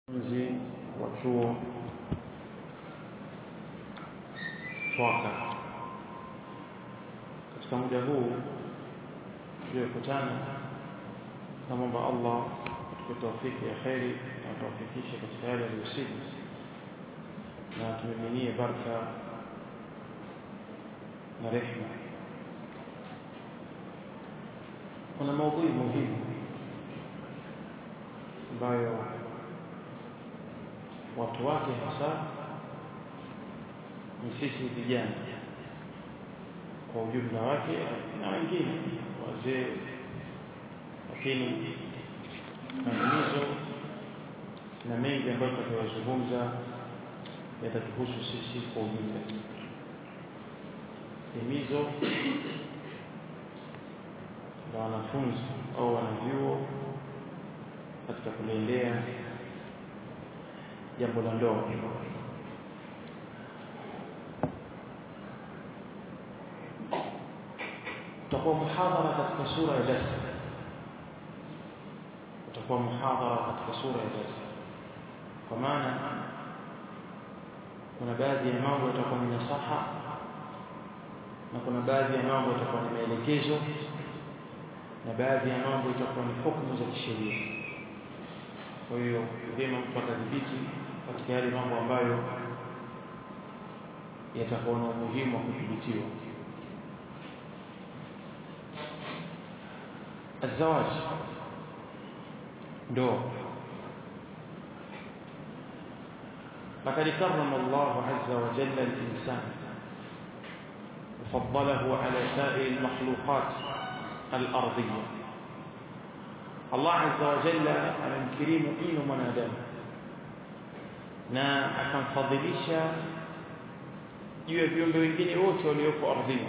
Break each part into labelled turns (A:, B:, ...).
A: mzi wa chuo Chwaka. Katika muda huu tuliokutana, namwomba Allah atupe taufiki ya kheri na atuwafikishe katika yale aliyosidi, na tumiminie baraka na rehma. Kuna maudhui muhimu ambayo watu wake hasa ni sisi vijana kwa ujumla wake na wengine wazee, lakini maelezo na mengi ambayo tutakayozungumza yatatuhusu sisi kwa ujumla. Himizo la wanafunzi au wanavyuo katika kuliendea jambo la ndoa. Utakuwa muhadhara katika sura ya darsa, utakuwa muhadhara katika sura ya darsa, kwa maana kuna baadhi ya mambo yatakuwa ni nasaha na kuna baadhi ya mambo yatakuwa ni maelekezo na baadhi ya mambo itakuwa ni hukumu za kisheria. Kwa hiyo vyema mtu akadhibiti katika yale mambo ambayo yatakuwa na umuhimu wa kudhibitiwa. Azawaj, ndoa. لقد كرم الله عز وجل الإنسان وفضله على سائر المخلوقات الأرضية Allah azza wa jalla amemkirimu ino mwanadamu na akamfadhilisha juu ya viumbe wengine wote walioko ardhini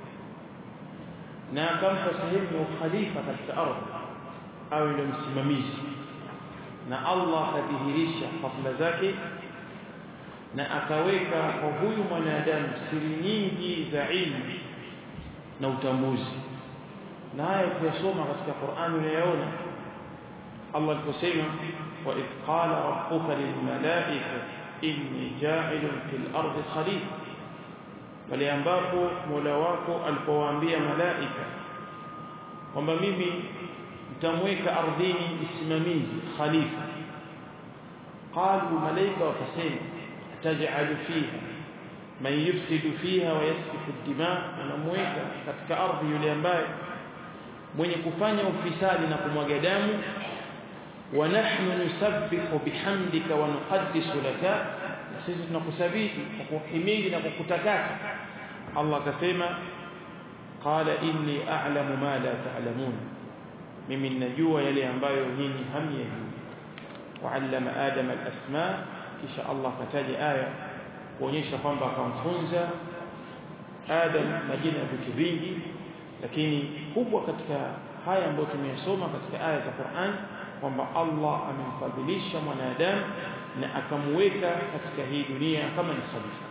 A: na akampa sehemu ya ukhalifa katika ardhi awe ndio msimamizi na Allah akadhihirisha fadhila zake na akaweka kwa huyu mwanadamu siri nyingi za ilmu na utambuzi na haya ukiyasoma katika Qur'ani unayaona Allah aliposema wa idh qala rabbuka lilmalaika inni ja'ilun fil ardi khalifa pale ambapo Mola wako alipowaambia malaika kwamba mimi nitamweka ardhini msimamizi khalifa qalu malaika wakasema taj'alu fiha man yufsidu fiha wa yasfiku ad-dima anamweka katika ardhi yule ambaye mwenye kufanya ufisadi na kumwaga damu wa nahnu nusabbihu bihamdika wa nuqaddisu laka na sisi tunakusabihi kwa kuhimidi na kukutakasa Allah akasema qala inni a'lamu ma la ta'lamun mimi ninajua yale ambayo nyinyi hamyajui wa'allama adama al-asma kisha Allah kataja aya kuonyesha kwamba akamfunza Adam majina ya vitu vingi lakini kubwa katika haya ambayo tumeyasoma katika aya za Qur'an kwamba Allah amemfadhilisha mwanadamu na akamweka katika hii dunia kama ni khalifa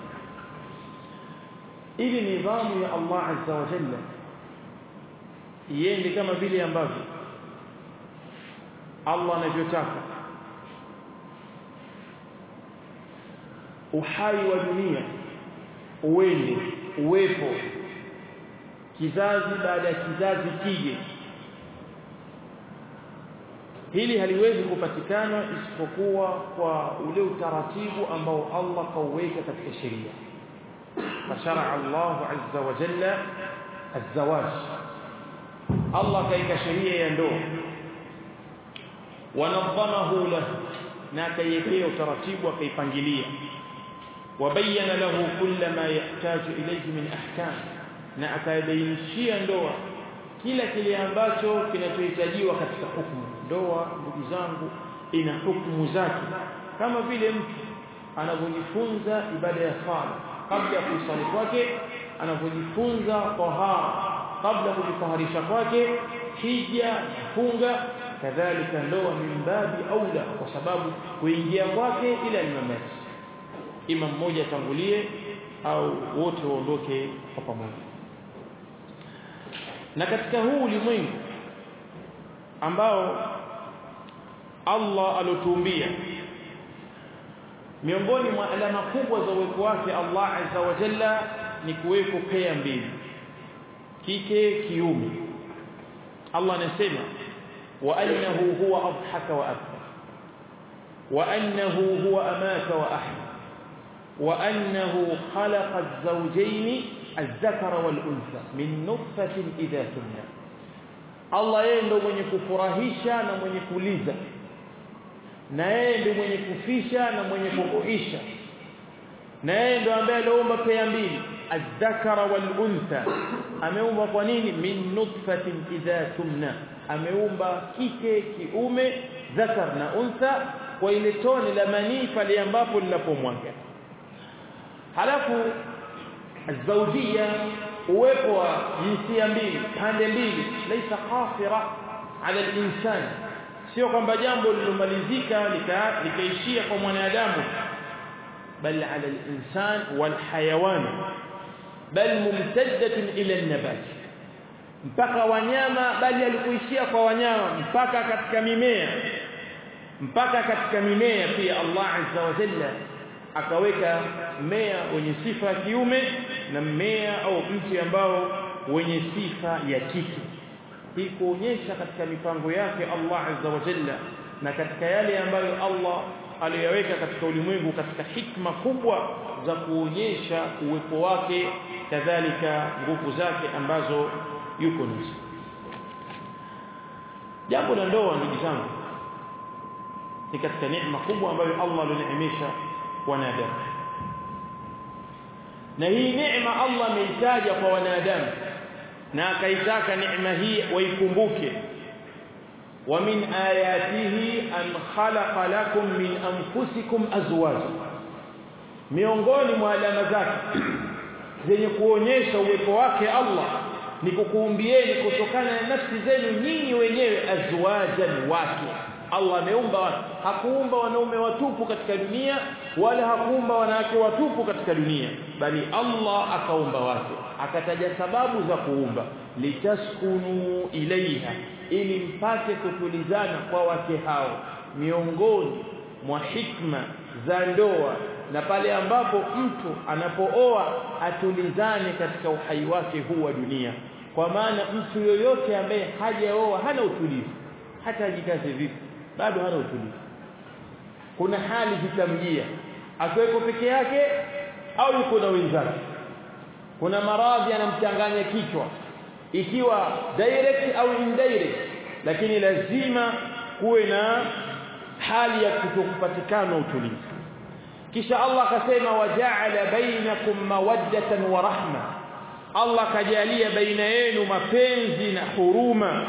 A: ili nidhamu ya Allah azza wa jalla iende kama vile ambavyo Allah anavyotaka uhai wa dunia uende uwepo kizazi baada ya kizazi kije hili haliwezi kupatikana isipokuwa kwa ule utaratibu ambao Allah kauweka katika sheria fashara Allah azza wa jalla الزواج Allah kaika sheria ya ndoa wanadhamahu lahu na akaiwekea utaratibu akaipangilia wabayana lahu kulla ma yahtaju ilayhi min ahkam na akabainishia ndoa kila kile ambacho kinachohitajiwa katika hukumu ndoa ndugu zangu ina hukumu zake kama vile mtu anavyojifunza ibada ya sala kabla ya kusali kwake anavyojifunza tahara kabla ya kujitaharisha kwake hija funga kadhalika ndoa min babi aula kwa sababu kuingia kwake ila ni mamati ima mmoja atangulie au wote waondoke kwa pamoja na katika huu ulimwengu ambao Allah alotuumbia miongoni mwa alama kubwa za uwepo wake Allah azza wa jalla ni kuwepo pea mbili kike kiume Allah anasema wa annahu huwa adhaka wa abka wa annahu huwa amata wa ahya wa annahu khalaqa az-zawjayn الذكر والانثى من نطفه اذا تمنى Allah yeye ndo mwenye kufurahisha na mwenye kuliza na yeye ndo mwenye kufisha na mwenye kuhuisha na yeye ndo ambaye aliumba pea mbili adh-dhakara wal untha ameumba kwa nini min nutfatin idha tumna ameumba kike kiume dhakar na untha kwa ile tone la manii pale ambapo linapomwaga halafu الزوجيه uwepo wa jinsia mbili pande mbili laisa qasira ala al-insan sio kwamba jambo lilomalizika likaishia kwa mwanadamu bal ala al-insan wal hayawan bal mumtaddatun ila an-nabat mpaka wanyama bali alikuishia kwa wanyama mpaka katika mimea mpaka katika mimea pia Allah azza wa jalla akaweka mmea wenye sifa ya kiume na mmea au mti ambao wenye sifa ya kike hii kuonyesha katika mipango yake Allah azza wa jalla na katika yale ambayo Allah aliyoweka katika ulimwengu katika hikma kubwa za kuonyesha uwepo wake kadhalika nguvu zake ambazo yuko nazo jambo la ndoa ndugu zangu ni katika neema kubwa ambayo Allah alineemesha wanadamu na hii neema Allah ameitaja kwa wanadamu na akaitaka neema hii waikumbuke wa min ayatihi an khalaqa lakum min anfusikum azwaja miongoni mwa alama zake zenye kuonyesha uwepo wake Allah ni kukuumbieni kutokana na nafsi zenu nyinyi wenyewe azwajan wake Allah ameumba watu hakuumba wanaume watupu katika dunia wala hakuumba wanawake watupu katika dunia bali Allah akaumba watu akataja sababu za kuumba litaskunu ilaiha ili mpate kutulizana kwa wake hao miongoni mwa hikma za ndoa na pale ambapo mtu anapooa atulizane katika uhai wake huu wa dunia kwa maana mtu yoyote ambaye hajaoa hana utulivu hata ajikaze vipi bado hana utulivu kuna hali zitamjia akiweko peke yake au yuko na wenzake kuna maradhi yanamchanganya kichwa ikiwa direct au indirect lakini lazima kuwe na hali ya kutokupatikana utulivu kisha Allah akasema waja'ala bainakum mawaddatan wa rahma Allah kajalia baina yenu mapenzi na huruma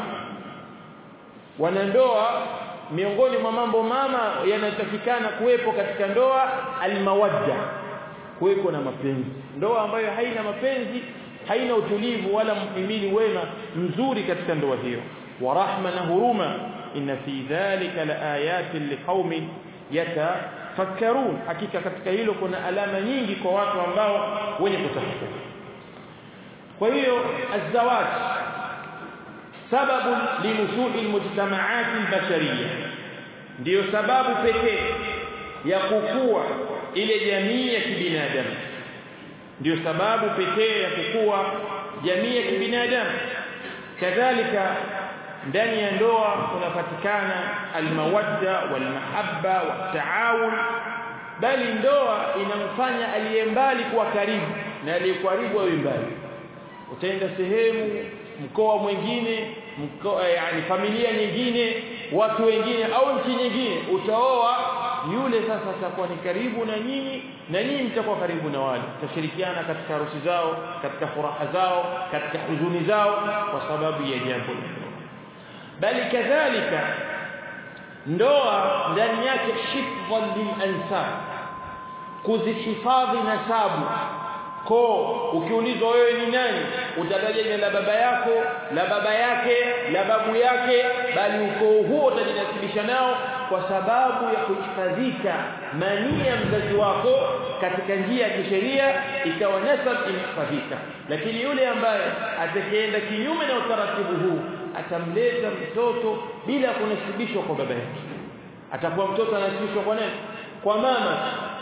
A: wanandoa miongoni mwa mambo mama yanayotakikana kuwepo katika ndoa almawadda kuwepo na mapenzi ndoa ambayo haina mapenzi haina utulivu wala mhimili wema mzuri katika ndoa hiyo wa rahma na huruma inna fi dhalika laayatin liqaumin yatafakkarun hakika katika hilo kuna alama nyingi kwa watu ambao wenye kutafakari kwa hiyo azawaj sababu linusui almujtamaat albashariyya ndiyo sababu pekee ya kukua ile jamii ya kibinadamu ndiyo sababu pekee ya kukua jamii ya kibinadamu kadhalika ndani ya ndoa kunapatikana almawadda walmahabba wataawun bali ndoa inamfanya aliye mbali kuwa karibu na aliye karibu awe mbali utaenda sehemu mkoa mwingine mkoa yani familia nyingine watu wengine au nchi nyingine utaoa yule sasa atakuwa ni karibu na nyinyi na nyinyi mtakuwa karibu na wale tashirikiana katika harusi zao katika furaha zao katika huzuni zao kwa sababu ya jambo bali kadhalika ndoa ndani yake hifdhan lil-ansab kuzihifadhi nasabu ko ukiulizwa wewe ni nani utataja jina la baba yako la baba yake la babu yake bali ukoo huo utajinasibisha nao kwa sababu ya kuhifadhika manii ya mzazi wako katika njia ya kisheria ikawa nasab imehifadhika lakini yule ambaye atakayeenda kinyume na utaratibu huu atamleta mtoto bila kunasibishwa kwa baba yake atakuwa mtoto anasibishwa kwa nani kwa mama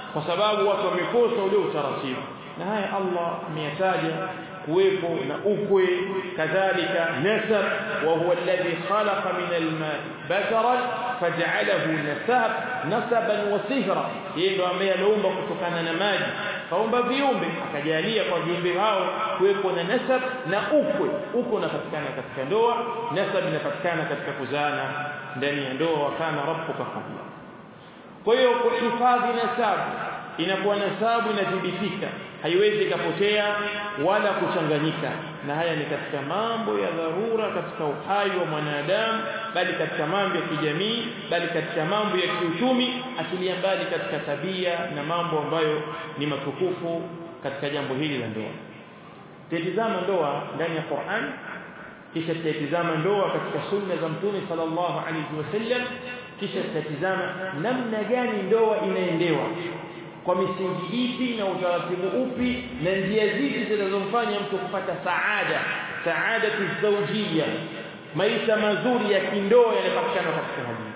A: kwa sababu watu wamekosa ule utaratibu na haya Allah ameyataja kuwepo na ukwe kadhalika nasab wa huwa alladhi khalaqa min al-ma'i basharan faj'alahu nasab nasaban wa sihra yeye ndo ambaye aliumba kutokana na maji kaumba viumbe akajalia kwa viumbe hao kuwepo na nasab na ukwe ukwe unapatikana katika ndoa nasab inapatikana katika kuzaana ndani ya ndoa wakana rabbuka qabla kwa hiyo kuhifadhi nasabu inakuwa nasabu inadhibitika haiwezi ikapotea wala kuchanganyika na haya ni katika mambo ya dharura katika uhai wa mwanadamu bali katika mambo ya kijamii bali katika mambo ya kiuchumi akilia mbali katika tabia na mambo ambayo ni matukufu katika jambo hili la ndoa tutazama ndoa ndani ya Qur'an kisha tutatizama ndoa katika sunna za mtume sallallahu alaihi wasallam kisha tutatizama namna gani ndoa inaendewa kwa misingi ipi na utaratibu upi na njia zipi zinazomfanya mtu kupata saada saada zawjiyya maisha mazuri ya kindoa yanapatikana katika hadithi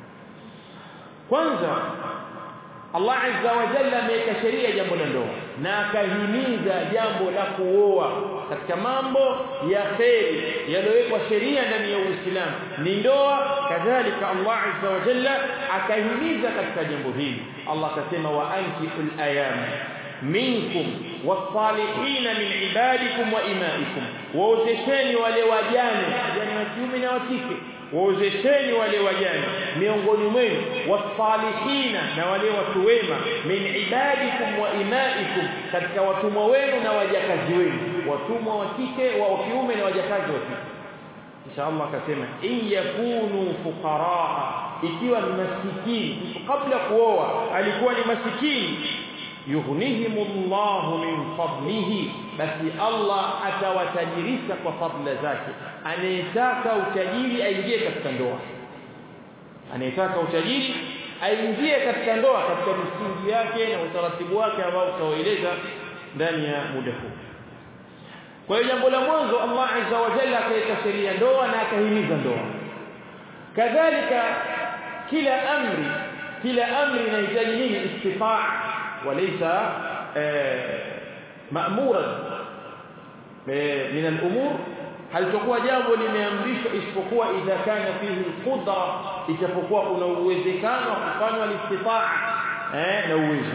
A: kwanza Allah azza wa jalla ameweka sheria jambo la ndoa na akahimiza jambo la kuoa katika mambo ya kheri yaliyowekwa sheria ndani ya Uislamu ni ndoa kadhalika Allah azza wa jalla akahimiza katika jambo hili Allah akasema wa ankihul ayam minkum wasalihin min ibadikum wa imaikum waozesheni wale wajane wajane wa kiume na wa kike waozesheni wale wajane miongoni mwenu wasalihina na wale watu wema min ibadikum wa imaikum katika watumwa wenu na wajakazi wenu watumwa wa kike wa kiume na wajakazi wa kike kisha Allah akasema in yakunu fuqaraa ikiwa ni masikini kabla kuoa alikuwa ni masikini yughnihimullahu min fadlihi basi Allah atawatajirisha kwa fadla zake anayetaka utajiri aingie katika ndoa anayetaka utajiri aingie katika ndoa katika misingi yake na utaratibu wake ambao tutawaeleza ndani ya muda huu kwa hiyo jambo la mwanzo Allah azza wa jalla akaweka sheria ndoa na akahimiza ndoa kadhalika kila amri kila amri inahitaji nini istifaa وليس مأمورا من الأمور هل تقوى jambo limeamrishwa isipokuwa idha kana fihi qudra itapokuwa kuna uwezekano wa kufanywa listitaa eh na uwezo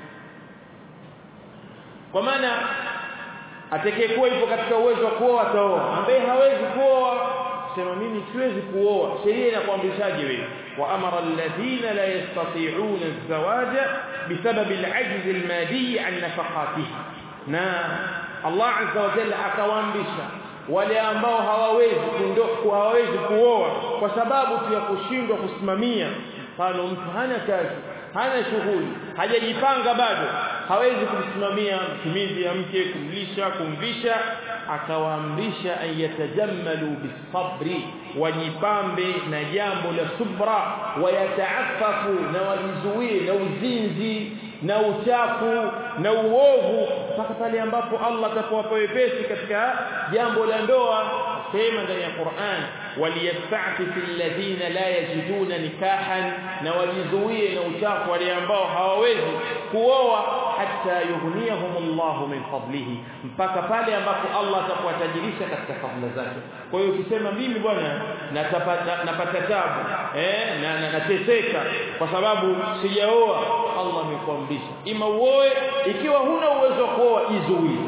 A: kwa maana atakayekuwa yupo katika uwezo wa kuoa ataoa ambaye hawezi kuoa sema mimi siwezi kuoa sheria inakuamrishaje wewe wa amara alladhina la yastati'una az-zawaja بسبب العجز المادي عن نفقاته na Allah azza wa jalla akawaambisha wale ambao hawawezi kundoku hawawezi kuoa kwa sababu tu ya kushindwa kusimamia mfano mtu hana kazi hana shughuli hajajipanga bado hawezi kumsimamia mtumizi ya mke kumlisha kumvisha akawaamrisha an yatajammalu bisabri wajipambe na jambo la subra wayataafafu na wajizuie na uzinzi na uchafu na uovu mpaka pale ambapo Allah atapowapa wepesi katika jambo la ndoa sema ndani ya Qur'an waliyasta'fifu alladhina la yajiduna nikahan na wajizuie na uchafu wale ambao hawawezi kuoa hatta yughniyahumullahu min fadlihi mpaka pale ambapo Allah atakuwatajirisha katika fadhila zake kwa hiyo ukisema mimi bwana napata tabu eh na nateseka kwa sababu sijaoa Allah amekuamrisha ima uoe ikiwa huna uwezo wa kuoa jizuie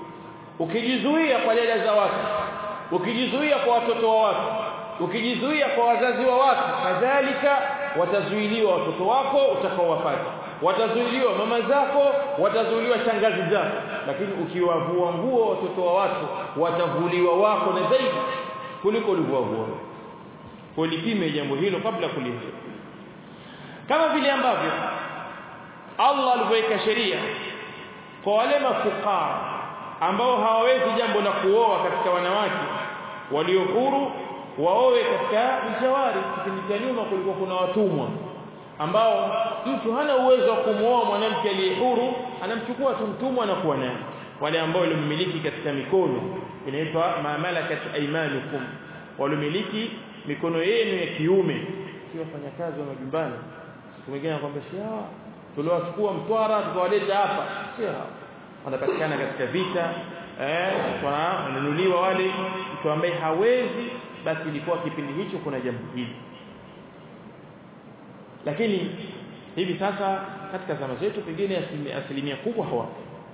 A: ukijizuia kwa dada za watu ukijizuia kwa watoto wa watu ukijizuia kwa wazazi wa watu kadhalika watazuiliwa watoto wako utakaowapata watazuiliwa mama zako watazuiliwa shangazi zako lakini ukiwavua nguo watoto wa watu watavuliwa wako na zaidi kuliko ulivyovua kulipime jambo hilo kabla kulipa kama vile ambavyo Allah alivyoweka sheria kwa wale mafukara ambao hawawezi jambo la kuoa katika wanawake walio huru waoe katika mjawari kipindi cha nyuma kulikuwa kuna watumwa ambao mtu hana uwezo wa kumuoa mwanamke aliye huru anamchukua tu mtumwa na kuwa naye wale ambao walimiliki katika mikono inaitwa mamalakat aymanukum walimiliki mikono yenu ya kiume si wafanyakazi wa majumbani siku nyingine anakuambia si hawa tuliwachukua Mtwara tukawaleta hapa sio hao wanapatikana katika vita eh wananunuliwa wale mtu ambaye hawezi basi ilikuwa kipindi hicho kuna jambo hili lakini hivi sasa katika zama zetu pengine asilimia kubwa hawapo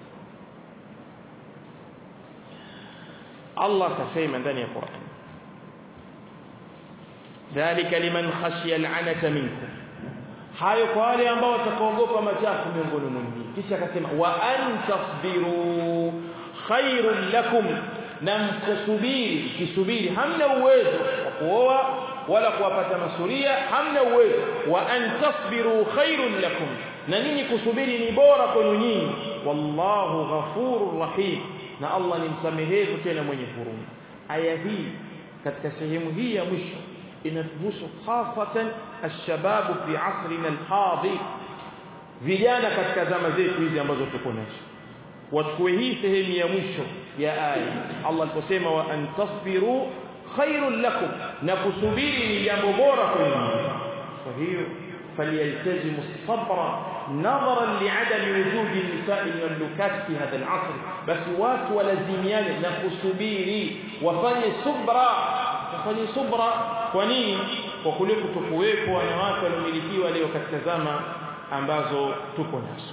A: Allah kasema ndani ya Qur'an dhalika liman khashiya al'anata minkum hayo kwa wale ambao watakaogopa machafu miongoni mwenu kisha akasema wa an tasbiru khairul lakum na mkusubiri kisubiri hamna uwezo wa kuoa wala kuwapata masuria hamna uwezo wa an tasbiru khairul lakum na ninyi kusubiri ni bora kwenu nyinyi wallahu ghafurur rahim na Allah ni msamehevu tena mwenye huruma aya hii katika sehemu hii ya mwisho inatuhusu hasatan alshababu fi asrina alhadhi vijana katika zama zetu hizi ambazo tuko nazo wachukue hii sehemu ya mwisho ya aya Allah aliposema wa an tasbiru khairul lakum na kusubiri ni jambo bora kwenu kwa hiyo فليلتزموا الصبر نظرا لعدم وجود النساء واللكات في هذا العصر بس watu walazimiane na kusubiri wafanye subra wafanye subra kwa nini kwa kule kutokuwepo wanawake waliomilikiwa leo katika zama ambazo tuko nazo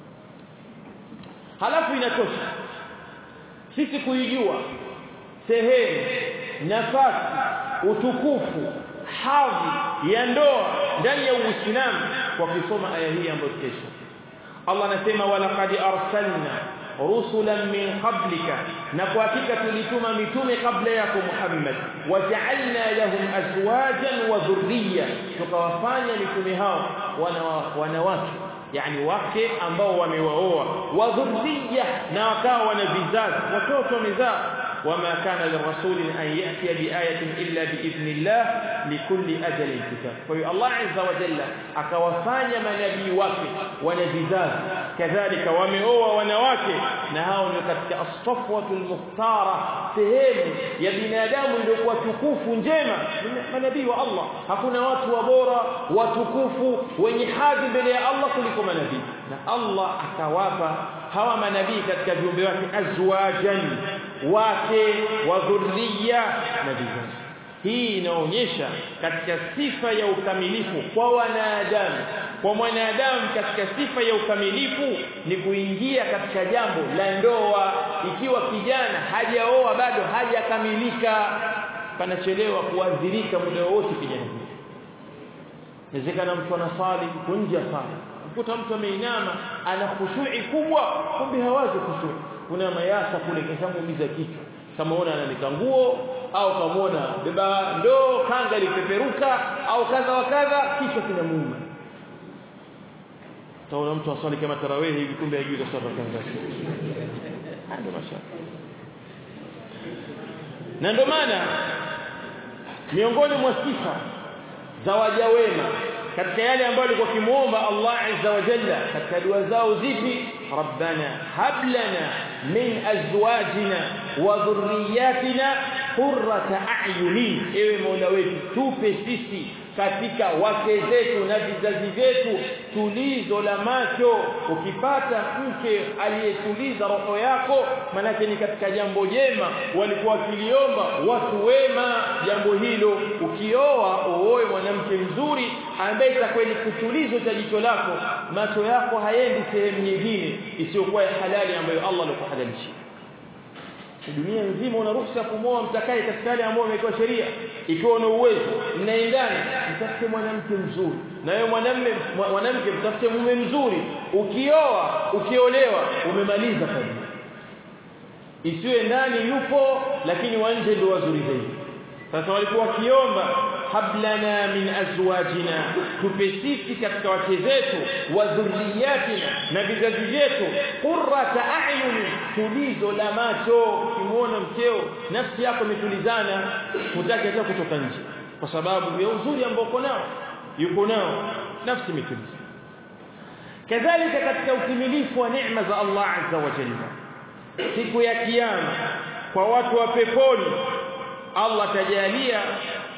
A: halafu inatosha sisi kuijua sehemu nafasi utukufu hadhi ya ndoa ndani ya Uislamu kwa kusoma aya hii ambayo kesho Allah anasema walaqad arsalna rusulan min qablika na kwa hakika tulituma mitume kabla yako Muhammad waja'alna lahum azwajan wa dhurriyya tukawafanya mitume hao wanawake yani wake ambao wamewaoa wa dhurriyya na wakawa wana vizazi watoto wamezaa وما كان للرسول أن يأتي بآية إلا بإذن الله لكل أجل كتاب فهي الله عز وجل أكوفاني منبي وكي ونبذاز كذلك ومئوة ونواكي نهاو نكتك الصفوة المختارة سهيم يا بنادام لكوا تكوف جيمة منبي والله hakuna watu wabora watukufu wenye hadhi mbele ya Allah kuliko manabii na Allah akawapa hawa manabii katika viumbe wake azwajan wake wa dhurriya na vizazi hii inaonyesha katika sifa ya ukamilifu kwa wanadamu kwa mwanadamu katika sifa ya ukamilifu ni kuingia katika jambo la ndoa ikiwa kijana hajaoa bado hajakamilika panachelewa kuadhirika muda wote kijana huyo inawezekana mtu anasali nje ya sala ukuta mtu ameinama ana khushui kubwa kumbe hawazi khushui kuna mayasa kule kishamuumiza kichwa kama ona ananika nguo au kamwona beba ndoo kanga lipeperuka au kadha wa kadha kichwa kinamuuma taona mtu asali kama tarawehi hivi kumbe hajui kusali kanga ndio mashaka na ndio maana miongoni mwa sifa za waja wema katika yale ambayo alikuwa kimuomba Allah azza wa jalla katika dua zao zipi rabbana hab lana min azwajina wa dhurriyyatina qurrata a'yunin ewe mola wetu tupe sisi katika wake zetu na vizazi vyetu tulizo la macho ukipata mke aliyetuliza roho yako manake ni katika jambo jema walikuwa wakiliomba watu wema jambo hilo ukioa uoe mwanamke mzuri ambaye itakuwa ni kutulizo cha jicho lako macho yako haendi sehemu nyingine isiyokuwa ya halali ambayo Allah alikuhalalisha dunia nzima una ruhusa kumoa mtakaye katika yale ambayo imekuwa sheria ikiwa una uwezo mnaendana mtafute mwanamke mzuri na wewe mwanamume mwanamke mtafute mume mzuri ukioa ukiolewa umemaliza kazi isiwe ndani yupo lakini wa nje ndio wazuri zaidi sasa walikuwa wakiomba hablana min azwajina tupe sisi katika wake zetu wa dhurriyatina na vizazi vyetu qurrata a'yuni tulizo la macho kimuona mkeo nafsi yako imetulizana hutaki hata kutoka nje kwa sababu ya uzuri ambao uko nao yuko nao nafsi imetuliza kadhalika katika utimilifu wa neema za Allah azza wa jalla siku ya kiyama kwa watu wa peponi Allah tajalia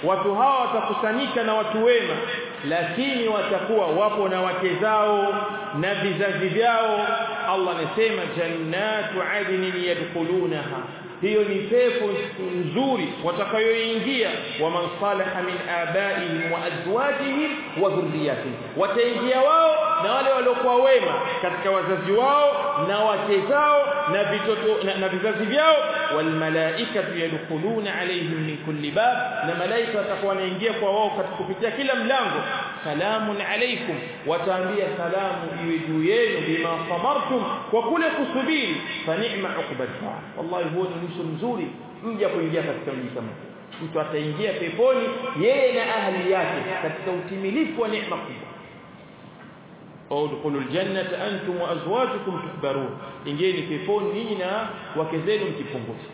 A: watu hawa watakusanyika na watu wema lakini watakuwa wapo na wake zao na vizazi vyao Allah anasema jannatu adnin yadkhulunaha hiyo ni pepo nzuri watakayoingia wa man salaha min abaihim wa azwajihim wa dhurriyyatihim wataingia wao na wale waliokuwa wema katika wazazi wao na wake zao na vitoto na, na vizazi vyao wal malaikatu yadkhuluna alaihim min kulli bab na malaika watakuwa wanaingia kwa wao kupitia kila mlango salamun alaikum wataambia salamu iwe juu yenu bima samartum kwa kule kusubiri fa ni'ma uqbat wallahi huo ni mwisho mzuri mja kuingia katika mji kama mtu ataingia peponi yeye na ahli yake katika utimilifu wa neema kubwa udkhulu aljannata antum wa azwajukum tuhbarun ingieni peponi nyinyi na wake zenu mkipunguza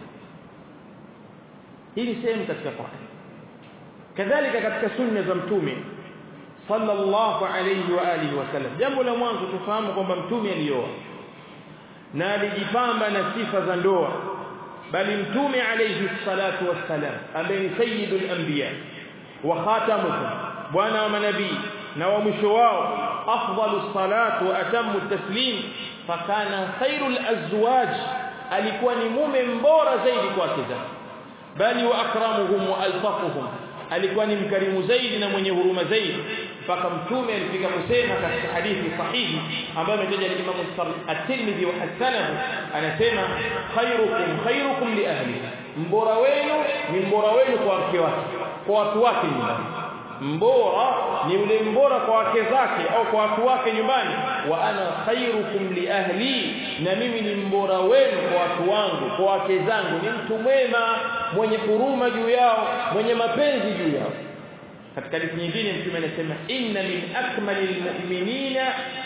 A: hii ni sehemu katika Qur'an kadhalika katika sunna za mtume sallallahu alayhi wa alihi wasallam jambo la mwanzo tufahamu kwamba mtume alioa na alijipamba na sifa za ndoa bali mtume alayhi salatu wassalam ambaye ni sayyidul anbiya wa khatamuhum bwana wa manabii na wa mwisho wao afdalus salatu wa atammu taslim fakana khairul azwaj alikuwa ni mume mbora zaidi kwa wake zake bali wa akramuhum wa altafuhum alikuwa ni mkarimu zaidi na mwenye huruma zaidi mpaka mtume alifika kusema katika hadithi sahihi ambayo imetaja Imam at-Tirmidhi wa hasanahu anasema khairukum khairukum li ahli mbora wenu ni mbora wenu kwa wake wake kwa watu wake nyumbani mbora ni ule mbora kwa wake zake au kwa watu wake nyumbani wa ana khairukum li ahli na mimi ni mbora wenu kwa watu wangu kwa wake zangu ni mtu mwema mwenye huruma juu yao mwenye mapenzi juu yao katika hadithi nyingine mtume anasema inna min akmalil mu'minina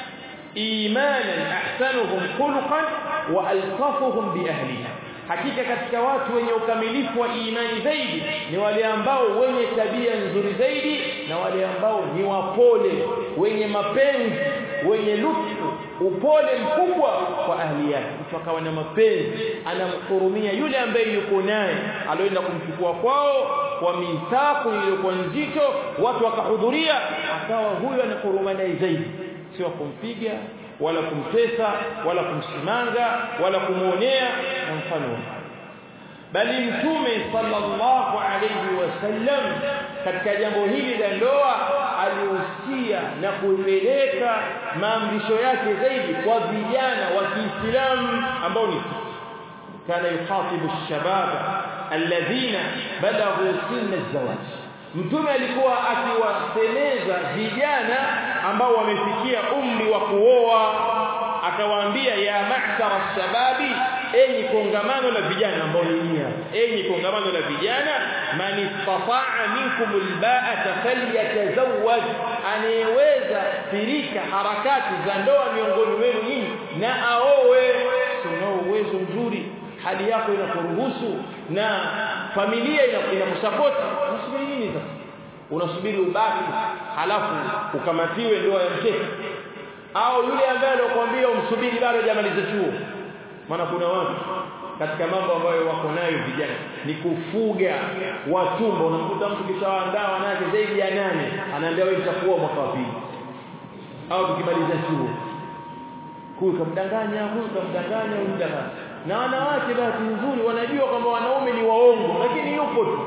A: imanan ahsanuhum khuluqan wa altafuhum bi ahliha hakika katika watu wenye ukamilifu wa imani zaidi ni wale ambao wenye tabia nzuri zaidi na wale ambao ni wapole wenye mapenzi wenye lutfu upole mkubwa kwa ahli yake mtu akawa na mapenzi anamhurumia yule ambaye yuko naye alioenda kumchukua kwao kwa mithaqu iliyokuwa nzito watu wakahudhuria akawa huyo anahuruma naye zaidi sio kumpiga wala kumtesa wala kumsimanga wala kumuonea na mfano bali mtume sallallahu alayhi wasallam katika jambo hili la ndoa alihusia na kupeleka maamrisho yake zaidi kwa vijana wa Kiislamu ambao ni kana yukhatibu shababa alladhina balaghu sinna az-zawaj mtume alikuwa akiwasemeza vijana ambao wamefikia umri wa kuoa akawaambia ya ma'shara shababi enyi kongamano la vijana ambao ni nia enyi kongamano la vijana man istata'a minkum alba'ata falyatazawwaj anayeweza firika harakati za ndoa miongoni mwenu nyinyi na aowe unao uwezo mzuri hali yako inakuruhusu na familia inakusapoti unasubiri nini sasa unasubiri ubaki halafu ukamatiwe ndoa ya mkeka au yule ambaye anakuambia umsubiri bado hajamaliza chuo maana kuna watu katika mambo ambayo wako nayo vijana ni kufuga watumbo unamkuta mtu kishaandaa wanawake zaidi ya nane anaambia wewe utakuwa mwaka wa pili au tukimaliza chuo huyu kamdanganya huyu kamdanganya huyu kamdanganya na wanawake bahati nzuri wanajua kwamba wanaume ni waongo lakini yupo tu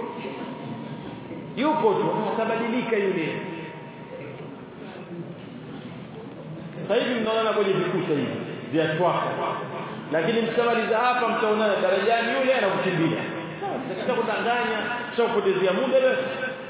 A: yupo tu atabadilika yule sasa hivi mnaona kwenye vikuta hivi vya twaka lakini mshamaliza hapa mtaonana darajani yule anakukimbia sasa kudanganya sio kupotezea muda basi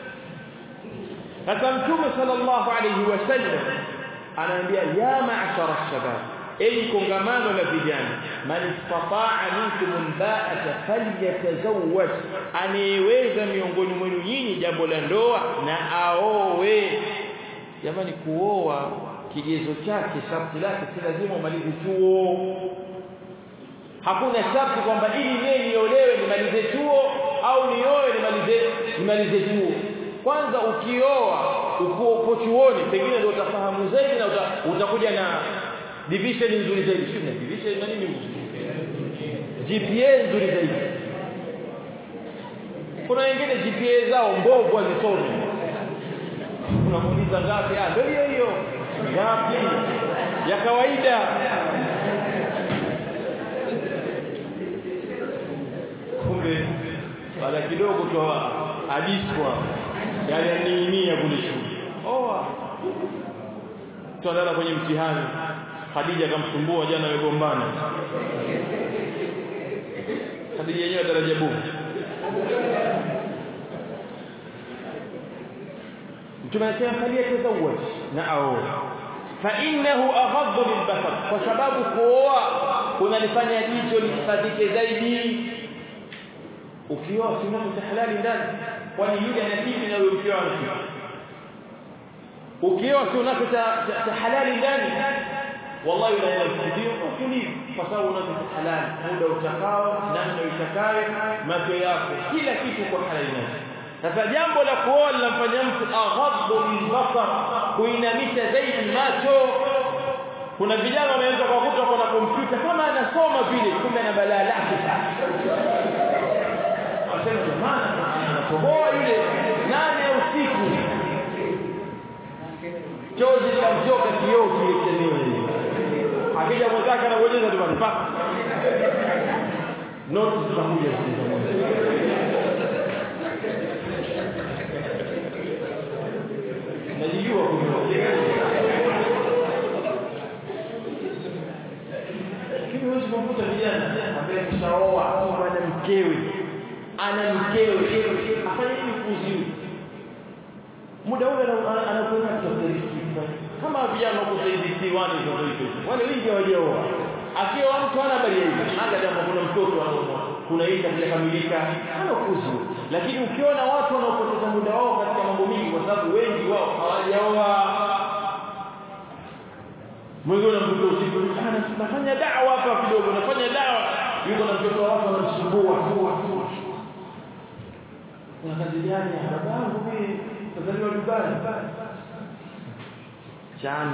A: sasa mtume sallallahu alayhi wasallam anaambia ya ma'ashara shabab enyi kongamano la vijana man istata'a minkum alba'ata falyatazawwaj anayeweza miongoni mwenu nyinyi jambo la ndoa na aowe jamani kuoa kigezo chake sharti lake si lazima umalize chuo hakuna sharti kwamba ili mimi niolewe nimalize chuo au nioe nimalize nimalize chuo kwanza ukioa uko chuoni pengine ndio utafahamu zaidi na uta, utakuja na division nzuri zaidi sio na division na nini GPA nzuri zaidi kuna wengine GPA zao mbovu hazisomi unamuuliza ngapi ah ndio hiyo hiyo ngapi ya kawaida kumbe baada kidogo tu adiswa yale aniimia kule shule oa tuandana kwenye mtihani Khadija akamsumbua jana amegombana Khadija yenyewe daraja bu Mtume anasema faliyatazawwaj na aoe fa innahu aghaddu lilbasar kwa sababu kuoa kunalifanya jicho lihifadhike zaidi ukioa si halali ndani kwani yule anakipi na yule mkeo anakipi ukioa si unacho cha halali ndani wallahi la yasidio utulivu kwa sababu unacho cha halali muda utakao namna utakayo macho yako kila kitu kwa halali ndani sasa jambo la kuoa linamfanya mtu aghaddu lilbasar kuinamisha zaidi macho kuna vijana wanaweza kukuta kwa kompyuta kama anasoma vile kumbe na balaa lake asema jamani anatoboa yule nane ya usiku chozi likamtoka kioo kile akija mwenzake anabonyeza tu pa notice zitakuja najijua lakini huwezi kumkuta vijana ambaye kishaoa ana mkewe ana mkewe afanye nini kuziu muda ule anakwenda kusafiri kama vijana huko zaidi diwani za hizo wale wengi hawajaoa akiwa mtu hana habari hiyo hata kama kuna mtoto anaoa kuna hii hajakamilika hana kuzu lakini ukiona watu wanaopoteza muda wao katika mambo mingi kwa sababu wengi wao hawajaoa mwingine mtoto usiku nafanya dawa hapa kidogo nafanya dawa yuko na mtoto wako anamsumbua kuna kazi gani babangu mimi tazaliwa Dubai chani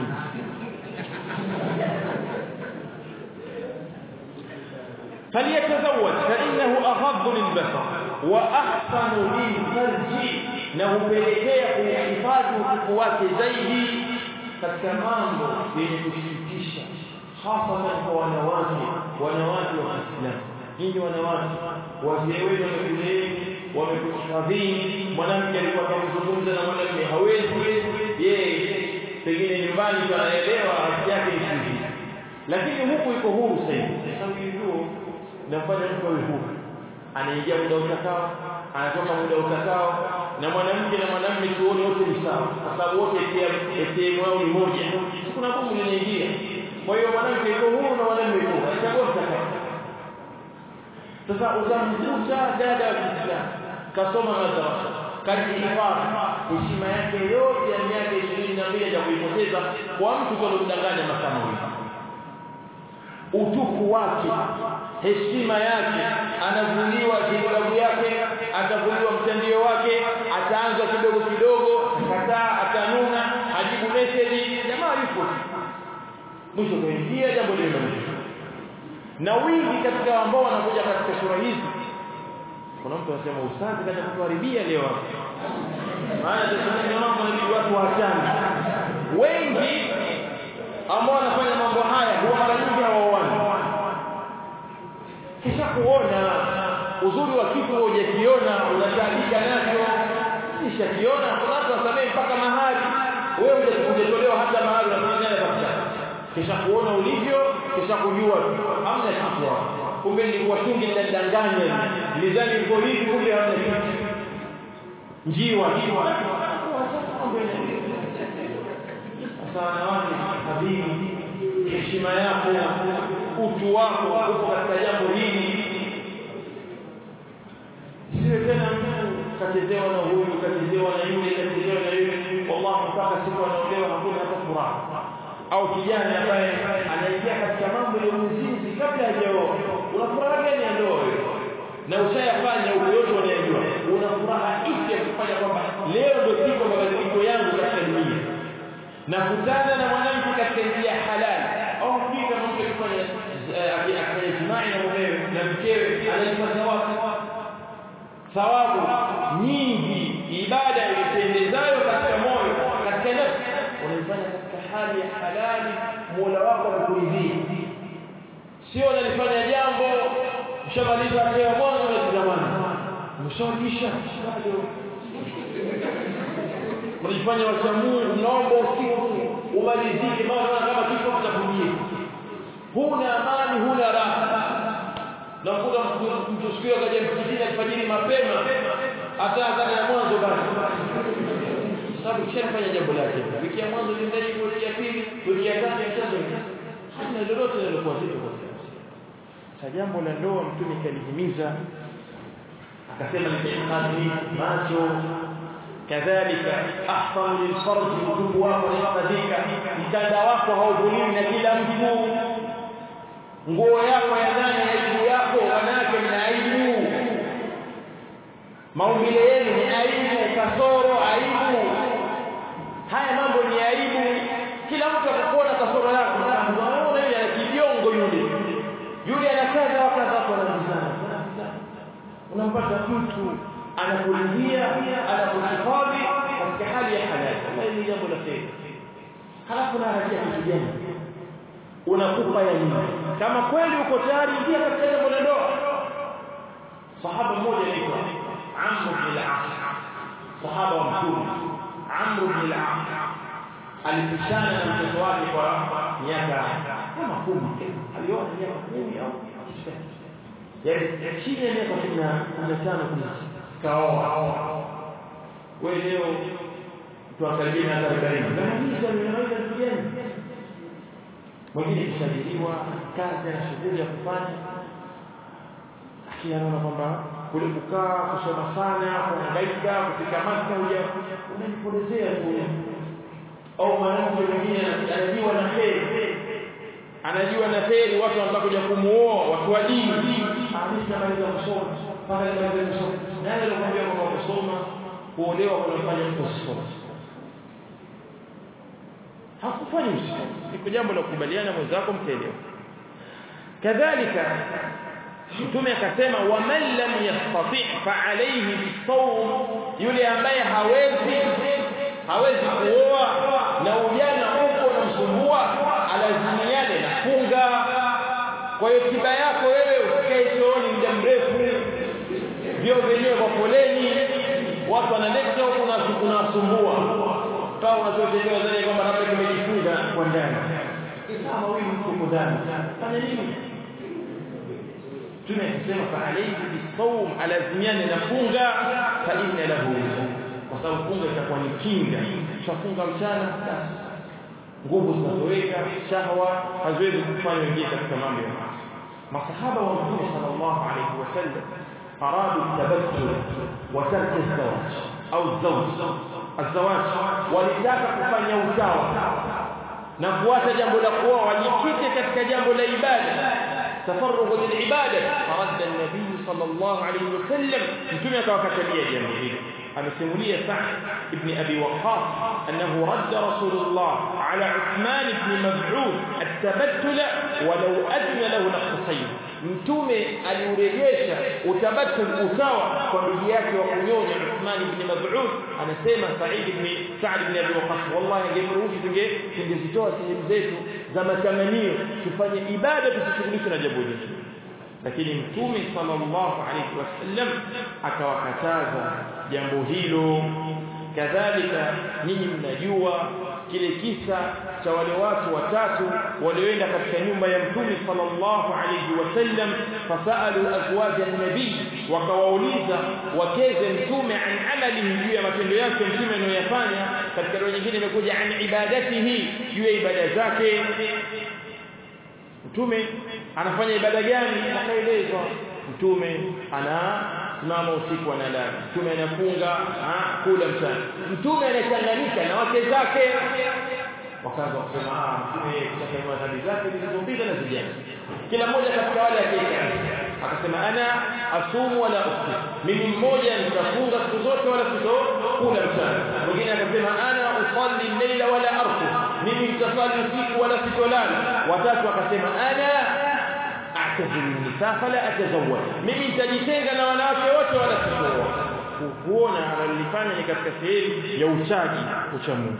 A: فليتزوج فإنه أغض للبصر وأحسن للفرج na hupelekea kuhifadhi utukufu wake zaidi katika mambo yenye kushirikisha hasa kwa wanawake wanawake wa Kiislamu nyinyi wanawake wazee wenu wamekuleni wamekuhifadhini mwanamke alikuwa akizungumza na mwanamume hawezi yeye pengine nyumbani anaelewa haki yake ni hivi lakini huku iko huru sasa sababu hiyo nafanya mtu awe huru anaingia muda utakao anatoka muda utakao na mwanamke na mwanamume tuone wote ni sawa kwa sababu wote ATM wao ni moja kuna bomu linaingia kwa hiyo mwanamke yuko huru na mwanamume yuko huru anachagua utakao sasa utamkuta dada wa Kiislamu kasoma madrasa kajihifadhi heshima yake yote ya miaka ishirini na mbili ya kuipoteza kwa mtu aliyomdanganya masaa mawili utuku wake heshima yake anavuliwa jilbabu yake atavuliwa mtandio wake ataanza kidogo kidogo kataa atanuna ajibu message jamaa yupo mwisho kaingia jambo lile na wingi katika ambao wanakuja katika sura hizi kuna mtu anasema ustazi kaja kutuharibia leo maana tunasema mambo ni watu waachane wengi ambao wanafanya mambo haya huwa mara nyingi hawaoani kisha kuona uzuri wa kitu hujakiona unataabika nacho kisha kiona kuna watu wasamee mpaka mahali wewe hujatolewa hata mahali unafanya kabisa kisha kuona ulivyo kisha kujua hamna kitu kumbe nilikuwa kingi ninadanganya nilidhani niko hivi kumbe hamna kitu njiwa sasa wanawake habibi heshima yako utu wako uko katika jambo hili siwe tena mtu kachezewa na huyu kachezewa na yule kachezewa na yule wallahi mpaka siku anaolewa hakuna hata furaha au kijana ambaye anaingia katika mambo ya uzinzi kabla hajaoa una furaha gani ya ndoa na ushayafanya huko yote unayojua una furaha ipi ya kufanya kwamba leo ndio siku ya mabadiliko yangu katika dunia na kutana na mwanamke katika njia halali au hakika mtu akifanya akifanya jimai na mumewe na mkewe anajipata wapi thawabu nyingi ibada ilipendezayo katika moyo katika nafsi unaifanya katika hali ya halali Mola wako anakuridhia sio unalifanya jambo ushamaliza leo mwanzo unatazamana umeshawisha bado unajifanya wacha Mungu naomba usiku umalizike maana kama kifo kitakujia huna amani huna raha na kuta mtu siku hiyo kaja msikitini alfajiri mapema hata adhana ya mwanzo basi sababu kishafanya jambo lake wiki ya mwanzo lindaji wiki ya pili wiki ya tatu ya tatu hana lolote linalokuwa zito kwa sasa jambo la ndoa mtume kalihimiza akasema ni macho kadhalika ahfamu lilfarj utubu wako unahifadhika mtanda wako hauvuliwi na kila mtu nguo yako ya ndani aibu yako wanawake ni aibu maumbile yenu ni aibu kasoro aibu haya mambo ni aibu kila mtu atakuona kasoro yako unaona yule ana kibiongo yule yule ana kadha wa kadha kwa nabizana unampata mtu anakuridhia anakuhifadhi katika hali ya halali kama ni jambo la kheri halafu narajia kitu gani unakupa ya nini kama kweli uko tayari ingia katika jambo la ndoa sahaba mmoja anaitwa Amr bin al-As sahaba wa mtume Amr bin al-As alipishana na mtoto wake kwa miaka kama kumi aliona miaka kumi au yaani chini ya miaka kumi na tano kumi kaoa wewe leo tuangalie na arobaini unamaliza unamaliza vitu gani mwingine kusajiliwa kazi na shughuli ya kufanya lakini anaona kwamba kule kukaa kusoma sana kuhangaika kufika maka huja unajipotezea tu au mwanamke mwingine anajua na heri anajua na heri watu wanataka kuja kumuoa watu wa dini ameshamaliza kusoma mpaka nimalize kusoma nani alikwambia kwamba kusoma kuolewa kunafanya mtu asisome hakufanyi usisome iko jambo la kukubaliana mwenzako mtaelewa kadhalika mtume akasema waman lam yastati fa alayhi bisawm yule ambaye hawezi hawezi kuoa na ujana uko unamsumbua alazimiane na funga kwa hiyo tiba yako wewe usikae chooni muda mrefu vyo vyenyewe kwa foleni watu wanaleta huku na kunasumbua kama unachotendewa zani kwamba labda kimejifunga kwa ndani kama huyu mtu ndani fanya nini tunasema fa alayhi bisawm alazimiane na funga fa inna lahu kwa sababu funga itakuwa ni kinga tutafunga mchana basi nguvu zinatoweka shahwa haziwezi kufanya ingie katika mambo ya masahaba wa mtume sallallahu alayhi wasallam aradu tabattul wa tark az-zawaj au az-zawj az-zawaj walitaka kufanya utawa na kuacha jambo la kuoa wajikite katika jambo la ibada تفرغ للعبادة فرد النبي صلى الله عليه وسلم متى توكتليه جنبه hili amesimulia Sa'd ibn Abi Waqqas annahu radda Rasulullah ala Uthman ibn Mab'ud at-tabattul walau adna lahu naqsayn mtume aliurejesha utabattul usawa kwa ndugu yake wa kunyonya Uthman ibn Mab'ud anasema Sa'id ibn Sa'd ibn Abi Waqqas wallahi angemruhusu tunge tungezitoa sehemu zetu za matamanio tufanye ibada tusishughulike na jambo hili lakini mtume sallallahu alayhi wasallam akawakataza jambo hilo kadhalika nyinyi mnajua kile kisa cha wale watu watatu walioenda katika nyumba ya mtume sallallahu alayhi wasallam fasalu azwaj an-nabi wakawauliza wakeze mtume an amalihi juu ya matendo yake mtume anayoyafanya katika roho nyingine imekuja an ibadatihi juu ya ibada zake mtume anafanya ibada gani akaelezwa mtume ana simama usiku analala mtume anafunga kula mchana mtume anachanganyika na wake zake wakaanza kusema ah mtume kushakanua dhambi zake zilizopita na zijazo kila mmoja katika wale akaika akasema ana asumu wala ufti mimi mmoja nitafunga siku zote wala sitokula mchana mwingine akasema ana usalli leila wala arqu mimi nitasali usiku wala sitolala watatu akasema ana a'tazilu nisa fala atazawwaj mimi nitajitenga na wanawake wote wala sikuoa kuona analifanya ni katika sehemu ya uchaji ucha Mungu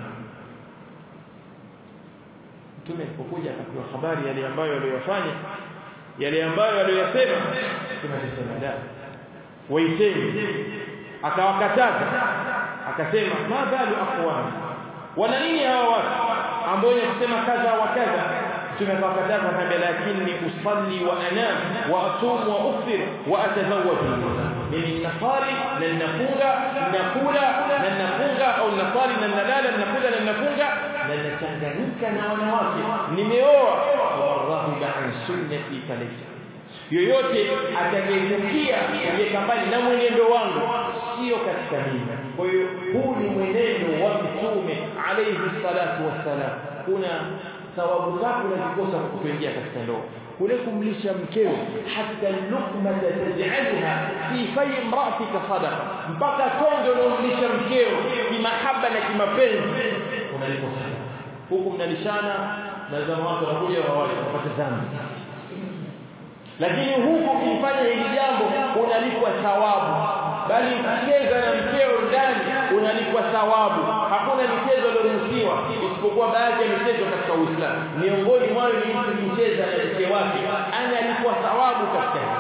A: mtume alipokuja akapewa habari yale ambayo aliyofanya yale ambayo aliyosema tunasema da waiteni akawakataza akasema ma balu aqwam wana nini hawa watu ambao ni kusema kadha wa kadha tumekataza kwamba lakini usalli wa anam wa asum wa uftir wa atazawwaj mimi nasali na nafunga nakula na nafunga au nasali na nalala nakula na nafunga na nachanganyika na wanawake nimeoa warahaba an sunnati falaysa yoyote atakayetukia kuweka mbali na mwenendo wangu sio katika mimi kwa hiyo huu ni mwenendo wa mtume alayhi salatu wassalam kuna thawabu zako unazikosa kwa kutoingia katika ndoa kule kumlisha mkeo hata lukma tajalha fi fay imra'atika sadaqa mpaka tonge unaomlisha mkeo kimahaba na kimapenzi unalipo sadaqa huku mnalishana na zama watu wanakuja wawaje wapate dhambi lakini huku ukifanya hili jambo unalipwa thawabu bali ukicheza na mkeo ndani unalipwa thawabu hakuna michezo iliyoruhusiwa isipokuwa baadhi ya michezo katika Uislamu miongoni mwayo ni mtu kucheza na mke wake analipwa thawabu katika hili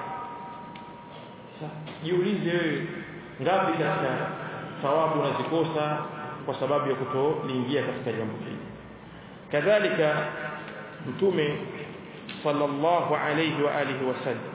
A: jiulize wewe ngapi katika thawabu unazikosa kwa sababu ya kutoliingia katika jambo hili kadhalika mtume sallallahu alayhi wa alihi wasallam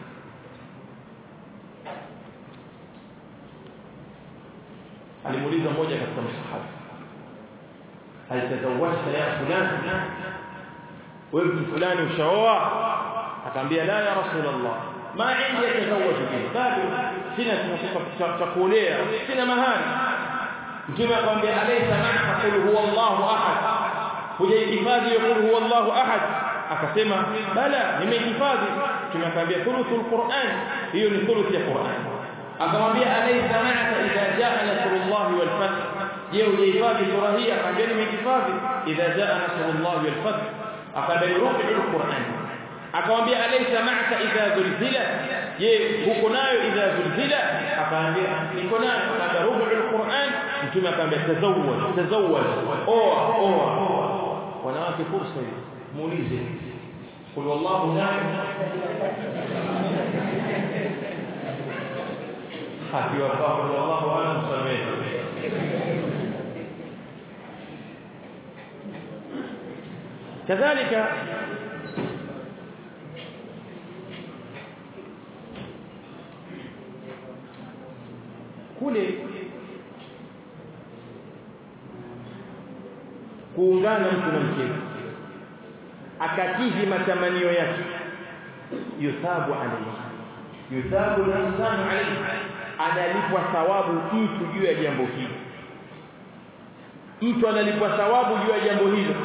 A: alimuuliza mmoja katika masahaba alitazawajta ya fulani wewe fulani ushaoa akamwambia la ya rasulullah ma indi yatazawaju bihi bado sina cha kuolea sina mahari mtume akamwambia alaysa ma'aka qul huwa Allahu ahad hujahifadhi qul huwa Allahu ahad akasema bala nimehifadhi tumekwambia thuluthul Qur'an hiyo ni thuluth ya Qur'an akamwambia alaysa ma'aka idha jaa nasrullah wal fath je hujahifadhi sura hii akamwambia nimehifadhi idha jaa nasrullah wal fath akadai rubu'ul Qur'an akamwambia alaysa ma'aka idha zulzila je huko nayo idha zulzila akamwambia niko nayo akamwambia rubu'ul Qur'an mtume akamwambia tazawwaj tazawwaj oa oa wanawake fursa hii muulize qul wallahu na'am akiwa kwa wallahu a'lam samehe kadhalika kule kuungana mtu na mkewe akakidhi matamanio yake yuthabu alayhi yuthabu al-insanu alayhi analipwa thawabu mtu juu ya jambo hili mtu analipwa thawabu juu ya jambo hilo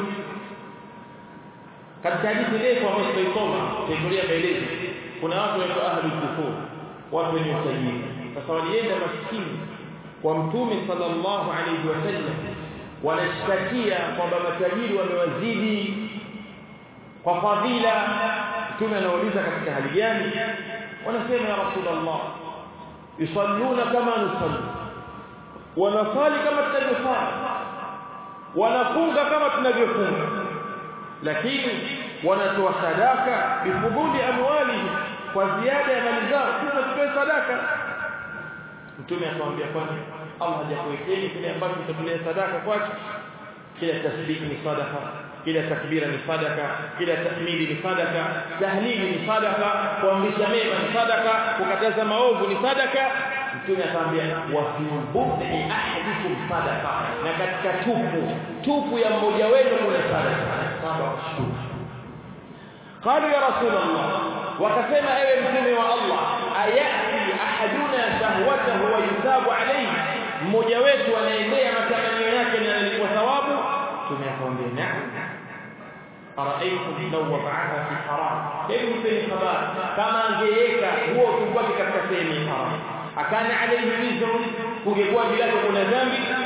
A: katika hadithi ndefu ambayo tutaisoma tutaangalia maelezo kuna watu wa ahli kufur watu wenye utajiri sasa walienda maskini kwa mtume sallallahu alayhi wasallam wanashtakia kwamba matajiri wamewazidi kwa fadhila mtume anauliza katika hali gani wanasema ya rasulullah yusalluna kama nusalli wanasali kama tunavyosali wanafunga kama tunavyofunga lakini wanatoa sadaka bifuduli amwali kwa ziada ya mali zao sisi tutoe sadaka mtume akamwambia kwani Allah hajakuwekeni kile ambacho mtatolea sadaka kwake kila tasbih ni sadaka kila takbira ni sadaka kila tahmidi ni sadaka tahlili ni sadaka kuamrisha mema ni sadaka kukataza maovu ni sadaka mtume akamwambia wa fi bud'i ahadikum sadaka na katika tupu tupu ya mmoja wenu kuna sadaka saba shukuru قالوا يا رسول الله وكسما ايوه مtume wa Allah ayati ahaduna shahwatahu wa yusabu alayhi mmoja wetu anaendea matamanio yake na analipwa thawabu tumekwambia naam araaitum law wada'aha fi haram hebu mpeni habari kama angeweka huo utukwake katika sehemu ya haram akana alayhi wizru kungekuwa bila kuna dhambi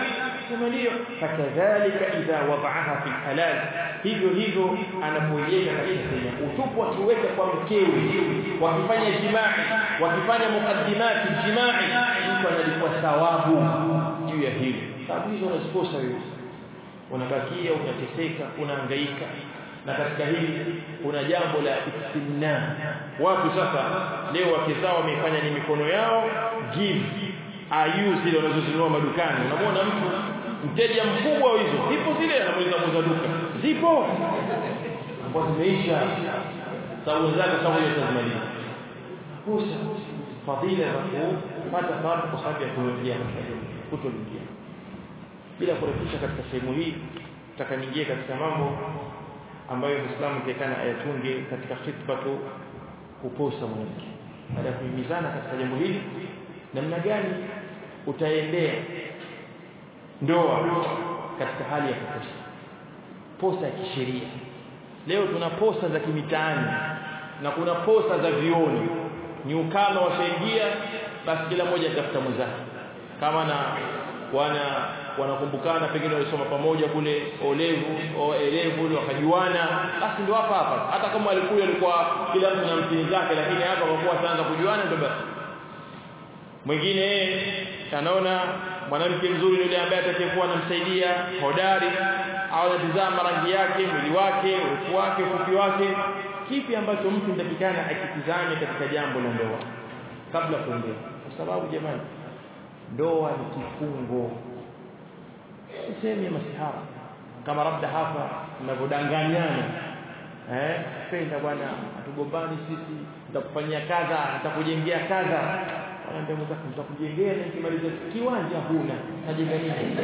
A: sema ndio fakadhalika idha wada'aha fi halal hivyo hivyo anapoiweka katika sehemu utupu akiweka kwa mkewe wakifanya jimai wakifanya mukaddimati jimai mtu analipwa thawabu juu ya hili sababu hizo unazikosa wewe unabakia unateseka unahangaika na katika hili kuna jambo la istimna watu sasa leo wake zao wamefanya ni mikono yao give ayu zile wanazozinunua madukani unamwona mtu mteja mkubwa wa hizo zipo zile anamuuliza muuza duka zipo kwa zimeisha sababu zake sababu hiyo tazimaliza kosa fadhila za kupata thawabu kwa sababu ya kuingia kutoingia bila kurefusha katika sehemu hii tutaka niingie katika mambo ambayo Muislamu tekana ayatunge katika khitba tu kukosa mwanamke baada ya kuhimizana katika jambo hili namna gani utaendea ndoa katika hali ya kukosa posa ya kisheria leo tuna posa za kimitaani na kuna posa za vioni ni ukama washaingia basi kila mmoja atafuta mwenzake kama na wana wanakumbukana pengine walisoma pamoja kule olevu o elevu wakajuana basi ndio hapa hapa hata kama alikuwa alikuwa kila mtu na mtini zake lakini hapa kwa kuwa sasa kujuana ndio basi mwingine anaona mwanamke mzuri yule ambaye atakayekuwa anamsaidia hodari au anatizama rangi yake mwili wake urefu wake ufupi wake kipi ambacho mtu ndakikana akitizame katika jambo la ndoa kabla kuendea kwa sababu jamani ndoa ni kifungo sehemu ya masihara kama labda hapa mnavyodanganyana eh penda bwana atugombani sisi nitakufanyia kadha nitakujengea kadha anaambia mzako nitakujengea na nikimaliza kiwanja huna najenga nini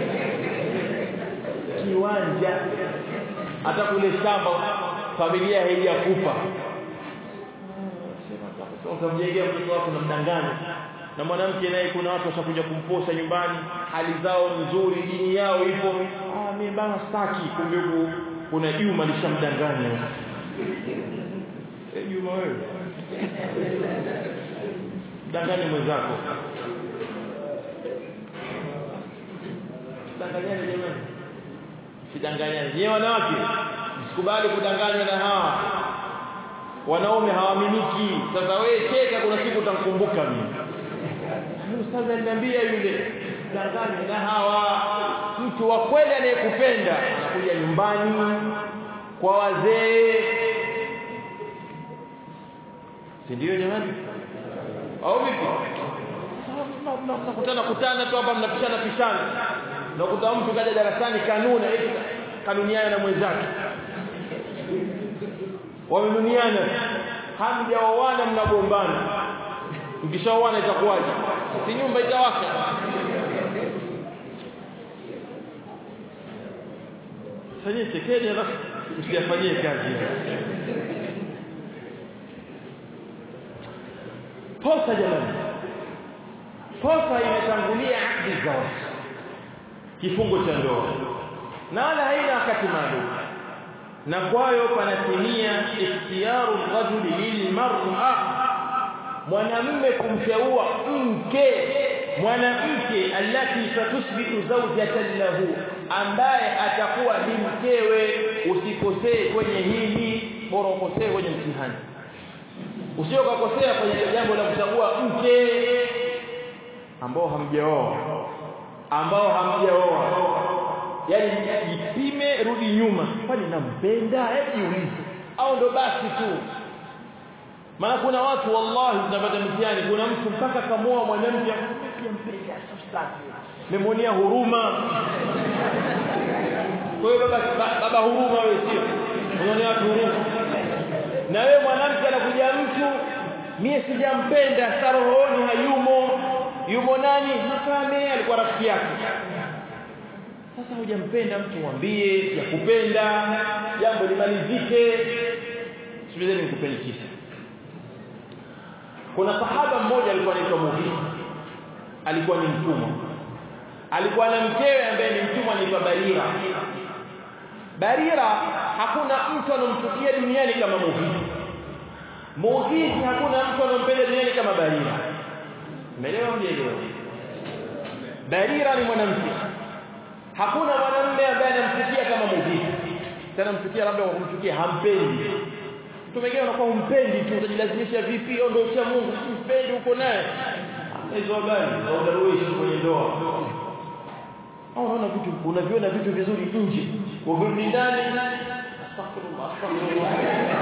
A: kiwanja hata kule shamba familia haijakupa sema utamjengea mtoto wako na mdanganya na mwanamke naye kuna watu washakuja kumposa nyumbani hali zao nzuri dini yao ipo ah mimi bana staki kumbe huko kuna Juma lishamdanganya eh Juma wewe danganya mwenzako danganyani jamani sidanganyani nyewe wanawake msikubali kudanganywa na hawa wanaume hawaaminiki sasa wewe cheka kuna siku utamkumbuka mimi ustadhi aliniambia yule danganya na hawa mtu wa kweli anayekupenda anakuja nyumbani kwa wazee si ndio jamani au vipi mnakutana kutana tu hapa mnapishana pishana nakuta mtu kaja darasani kanuni kanuniana na mwenzake wamenuniana hamjaoana mnagombana mkishaoana itakuwaje si nyumba itawaka fanyie chekeni alafu msiyafanyie kazi posa jamani posa imetangulia akdi zawaj kifungo cha ndoa na wala haina wakati maalum na kwayo panatimia ikhtiyaru rajuli lilmar'a mwanamume kumteua mke mwanamke alati satusbihu zawjatan lahu ambaye atakuwa ni mkewe usikosee kwenye hili bora ukosee kwenye mtihani usio kukosea kwenye jambo la kuchagua mke ambao hamjaoa ambao hamjaoa yani jipime rudi nyuma kwani nampenda hebu jiulize au ndo basi tu maana kuna watu wallahi tunapata mtihani kuna mtu mpaka kamoa mwanamke mpenda sastaki memonia huruma kwa hiyo baba baba huruma wewe sio unaonea watu huruma na wewe mwanamke anakuja mtu mie sijampenda sarohoni hayumo yumo nani mfame alikuwa rafiki yake sasa hujampenda mtu mwambie ya kupenda jambo limalizike sikilizeni nikupeni kisa kuna sahaba mmoja alikuwa anaitwa Mughith alikuwa ni mtumwa alikuwa na mkewe ambaye ni mtumwa anaitwa Barira Barira hakuna mtu anomchukia duniani kama Mughith Mughith hakuna mtu anompenda duniani kama Barira umeelewa mjelewa Barira ni mwanamke hakuna mwanamume ambaye anamchukia kama muhisi tena mchukia labda kwa kumchukia hampendi mtu mwingine anakuwa humpendi tu utajilazimisha vipi au ndio cha Mungu mpendi uko naye hizo habari za udaruishi kwenye ndoa au unaona vitu unaviona vitu vizuri nje wakirudi ndani astaghfirullah astaghfirullah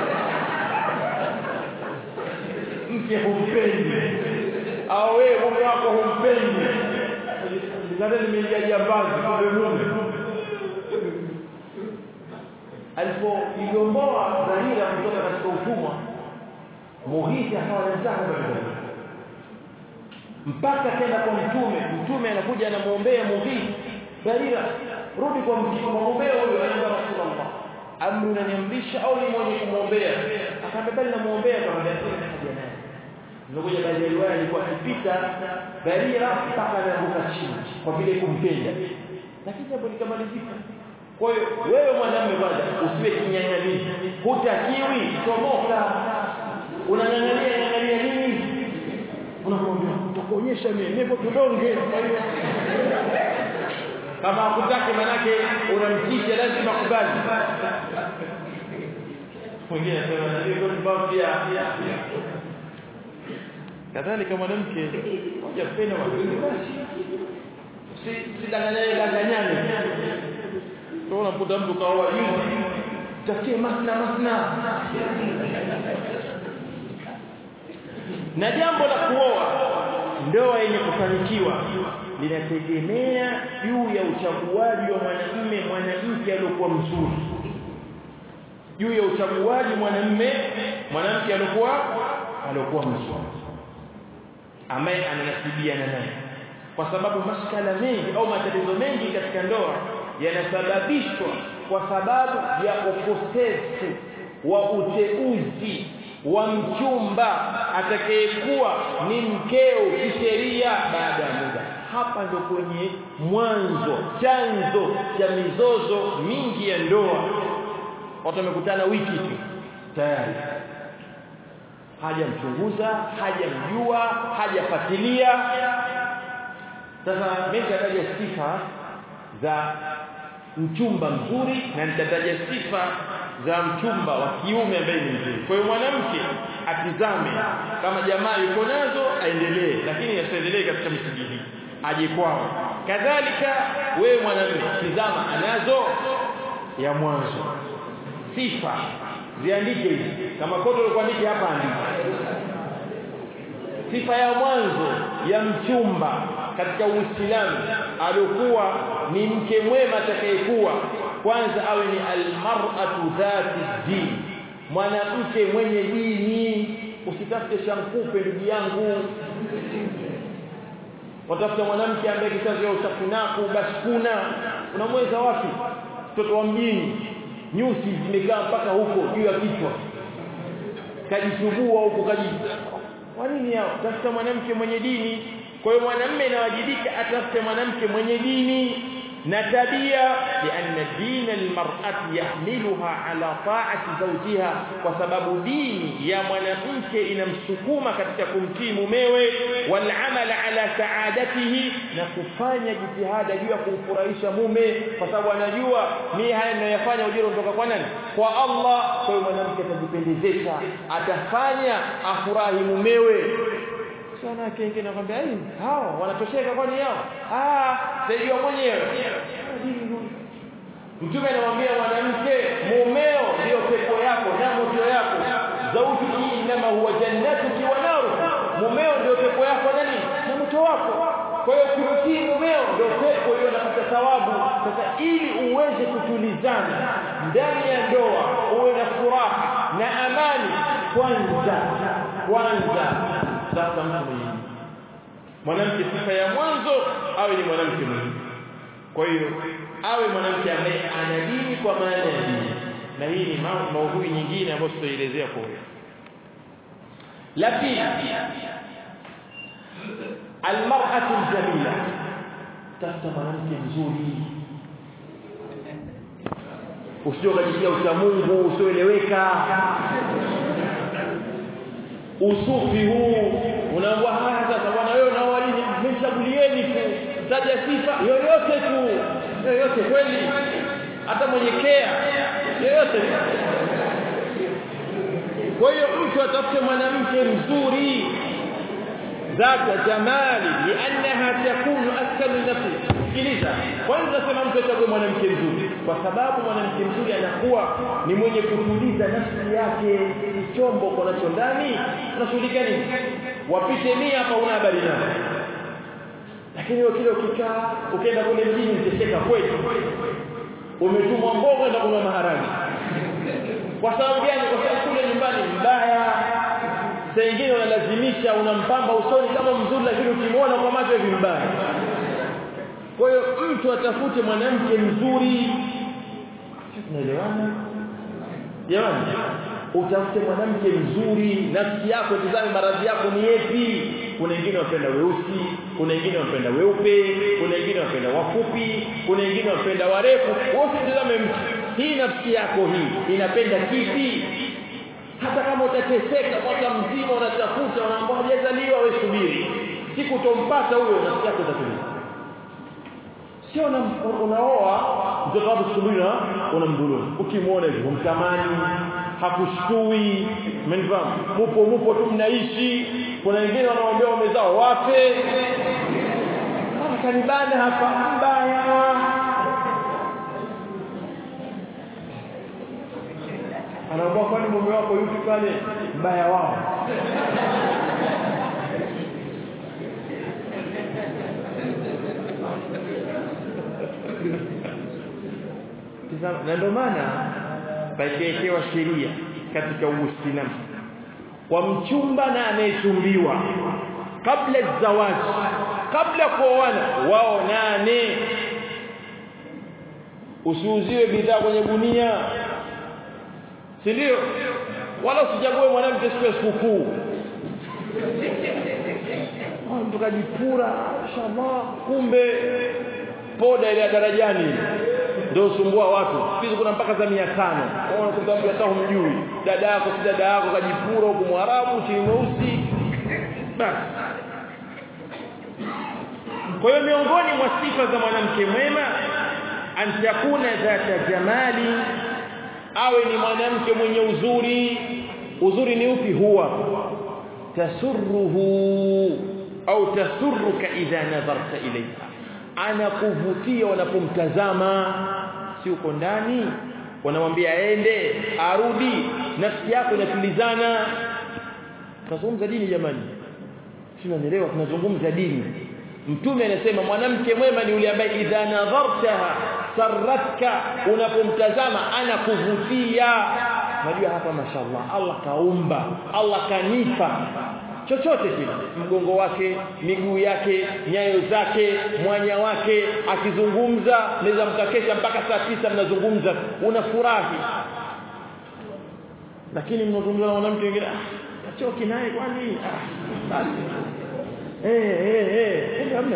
A: mke humpendi au wewe mume wako humpendi ndio nimeingia jambazi kumbe mume alipoigomboa Dharira kutoka katika utumwa Mughith akawa anataka mpaka tena kwa mtume mtume anakuja anamuombea Mughith Dharira rudi kwa mtume muombea huyo anaomba Rasulullah amri unaniamrisha au ni mwenye kumwombea akamwambia bali namuombea kwa haja naye Ndogoja baadhi ya riwaya alikuwa akipita Dharira mpaka anaanguka chini kwa vile kumpenda lakini jambo likamalizika kwa hiyo wewe mwanamume kwanza usiwe kinyang'anyiro. Hutakiwi tomoka. Unang'ang'ania ng'ang'ania nini? Unakwambia utakuonyesha mimi nipo tudonge. Kama hakutaki manake unamtisha lazima kubali. Mwingine anasema na hiyo kwa pia kadhalika mwanamke moja pena wa basi si sidanganyane danganyane Ndio unakuta mtu kaoa juzi takie masna masna. Na jambo la kuoa ndoa yenye kufanikiwa linategemea juu ya uchaguaji wa mwanamume mwanamke aliyokuwa mzuri. Juu ya uchaguaji mwanamume mwanamke aliyokuwa aliyokuwa mzuri. Ambaye ananasibiana naye. Kwa sababu maskala mengi au matatizo mengi katika ndoa yanasababishwa kwa sababu ya ukosefu wa uteuzi wa mchumba atakayekuwa ni mkeo kisheria baada ya muda hapa ndo kwenye mwanzo chanzo cha mizozo mingi ya ndoa watu wamekutana wiki tu tayari hajamchunguza hajamjua hajafuatilia sasa mimi nitataja sifa za mchumba mzuri na nitataja sifa za mchumba wa kiume ambaye ni mzuri. Kwa hiyo mwanamke atizame kama jamaa yuko nazo aendelee, lakini asiendelee katika misingi hii, aje kwao. Kadhalika wewe mwanamume tizama anazo ya mwanzo sifa ziandike hizi kama kote ulikuandike hapa andika sifa ya mwanzo ya mchumba katika Uislamu alikuwa ni mke mwema atakayekuwa kwanza awe ni almar'atu dhati din mwanamke mwenye dini usitafute shankupe ndugu yangu watafuta mwanamke ambaye kizazi ya usakunaku basi kuna unamweza wapi mtoto wa mjini nyusi zimekaa mpaka huko juu ya kichwa kajisugua huko kaji kwa nini hao tafuta mwanamke mwenye dini kwa hiyo mwanamume inawajibika atafute mwanamke mwenye dini na tabia lianna dina almar'ati yahmiluha ala ta'ati zawjiha kwa sababu dini ya mwanamke inamsukuma katika kumtii mumewe wal amala ala saadatihi na kufanya jitihada juu ya kumfurahisha mume kwa sababu anajua mimi haya ninayofanya ujira kutoka kwa nani kwa Allah kwa hiyo mwanamke atajipendezesha atafanya afurahi mumewe sana yake wengine nakwambia hii hao wanatosheka kwani yao ah sijua mwenyewe mtume anamwambia mwanamke mumeo ndio pepo yako na moto yako zaujuki inama huwa jannatuki wa naru mumeo ndio pepo yako nani na moto wako kwa hiyo kumtii mumeo ndio pepo hiyo napata thawabu sasa ili uweze kutulizana ndani ya ndoa uwe na furaha na amani kwanza kwanza sasa mtu mwingine mwanamke sifa ya mwanzo awe ni mwanamke mwingine kwa hiyo awe mwanamke ambaye ana dini kwa maana ya dini na hii ni maudhui nyingine ambayo tutaelezea kwa hiyo la pili almar'atu aljamila tafuta mwanamke mzuri usije ukajitia ucha Mungu usioeleweka usufi huu unaambia haya sasa bwana wewe na walini mchagulieni tu taja sifa yoyote tu yoyote kweli hata mwenye kea yoyote kwa hiyo mtu atafute mwanamke mzuri ذات جمال لانها تكون اسكن نفسي sikiliza kwanza nasema mtu achague mwanamke mzuri kwa sababu mwanamke mzuri anakuwa ni mwenye kutuliza nafsi yake chombo konacho ndani unashughulika nini wapite mia hapa una habari nayo lakini wewe kile ukikaa ukienda kule mjini utacheka kweli umetumwa mboga na kuna maharage kwa sababu gani kwa sababu kule nyumbani mbaya saa nyingine unalazimisha unampamba usoni kama mzuri lakini ukimwona kwa macho hivi mbaya kwa hiyo mtu atafute mwanamke mzuri tunaelewana jamani utafute mwanamke mzuri nafsi yako tazame maradhi yako ni yapi kuna wengine wapenda weusi kuna wengine wapenda weupe kuna wengine wapenda wafupi kuna wengine wapenda warefu wote tazame mtu hii nafsi yako hii inapenda kipi hata kama utateseka mwaka mzima unatafuta unaambia hajazaliwa wewe subiri siku utompata huyo nafsi yako itatulia sio unaoa mtoto wako siku mbili unamdhulumu ukimwona hivyo mtamani hakushtui umenifahamu mupo mupo tu mnaishi kuna wengine wanaoambia wamezao wape kanibana hapa mbaya anaomba kwani mume wako yupi pale mbaya wao na ndio maana paikeekewa sheria katika Uislamu kwa mchumba na anayechumbiwa kabla zawaji kabla kuoana wao nane usiuziwe bidhaa kwenye gunia si ndio wala usichague mwanamke siku ya sikukuu mtu kajipura inshallah kumbe poda ile ya darajani ndio usumbua watu hizo kuna mpaka za 500 unakuta mtu hata humjui dada yako si dada yako kajipura huko mwarabu chini mweusi basi kwa hiyo miongoni mwa sifa za mwanamke mwema an takuna dhata jamali awe ni mwanamke mwenye uzuri uzuri ni upi huwa tasurruhu au tasurruka idha nadharta ilayha anakuvutia unapomtazama si uko ndani wanamwambia aende arudi nafsi yako inatulizana tunazungumza dini jamani si unanielewa tunazungumza dini mtume anasema mwanamke mwema ni yule ambaye idha nadhartaha sarratka unapomtazama anakuvutia unajua hapa mashallah Allah kaumba Allah kanipa chochote kile mgongo wake miguu yake nyayo zake mwanya wake akizungumza naweza mkakesha mpaka saa tisa mnazungumza unafurahi lakini mnazungumza na mwanamke mwingine ah choki naye kwani ah basi eh eh eh hamna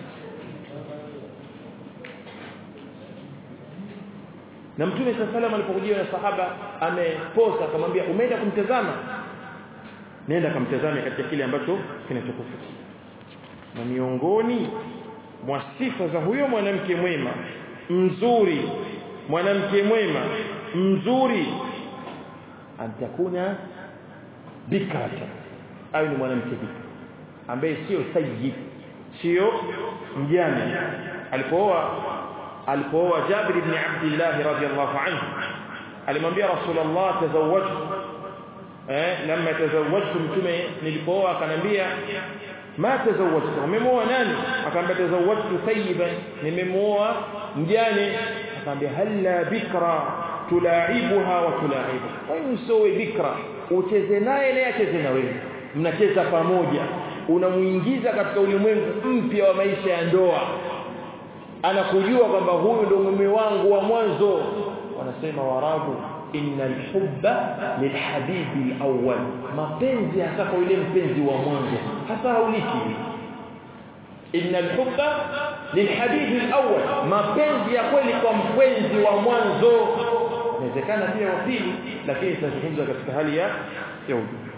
A: na mtume sallallahu alipokujiwa na sahaba ameposa akamwambia umeenda kumtazama nenda kamtazame katika kile ambacho kinachokufuta na miongoni mwa sifa za huyo mwanamke mwema mzuri mwanamke mwema mzuri antakuna bikrata au ni mwanamke bikra ambaye sio sayyid sio mjane alipooa alipooa Jabir ibn Abdullah radhiyallahu anhu alimwambia Rasulullah tazawwajtu eh lamma tazawwajtu mtume nilipooa akanambia ma tazawwajtu umemoa nani akamwambia tazawwajtu sayyiban nimemoa mjane akamwambia halla bikra tulaibuha wa tulaibu kwa hiyo usowe bikra ucheze naye naye acheze na wewe mnacheza pamoja unamuingiza katika ulimwengu mpya wa maisha ya ndoa anakujua kwamba huyu ndo mume wangu wa mwanzo wanasema warabu innal hubba lilhabibi alawwal mapenzi hasa kwa yule mpenzi wa mwanzo hasa hauliki innal hubba lilhabibi alawwal mapenzi ya kweli kwa mpenzi wa mwanzo inawezekana pia wa pili lakini tunazungumza katika hali ya ya ujumla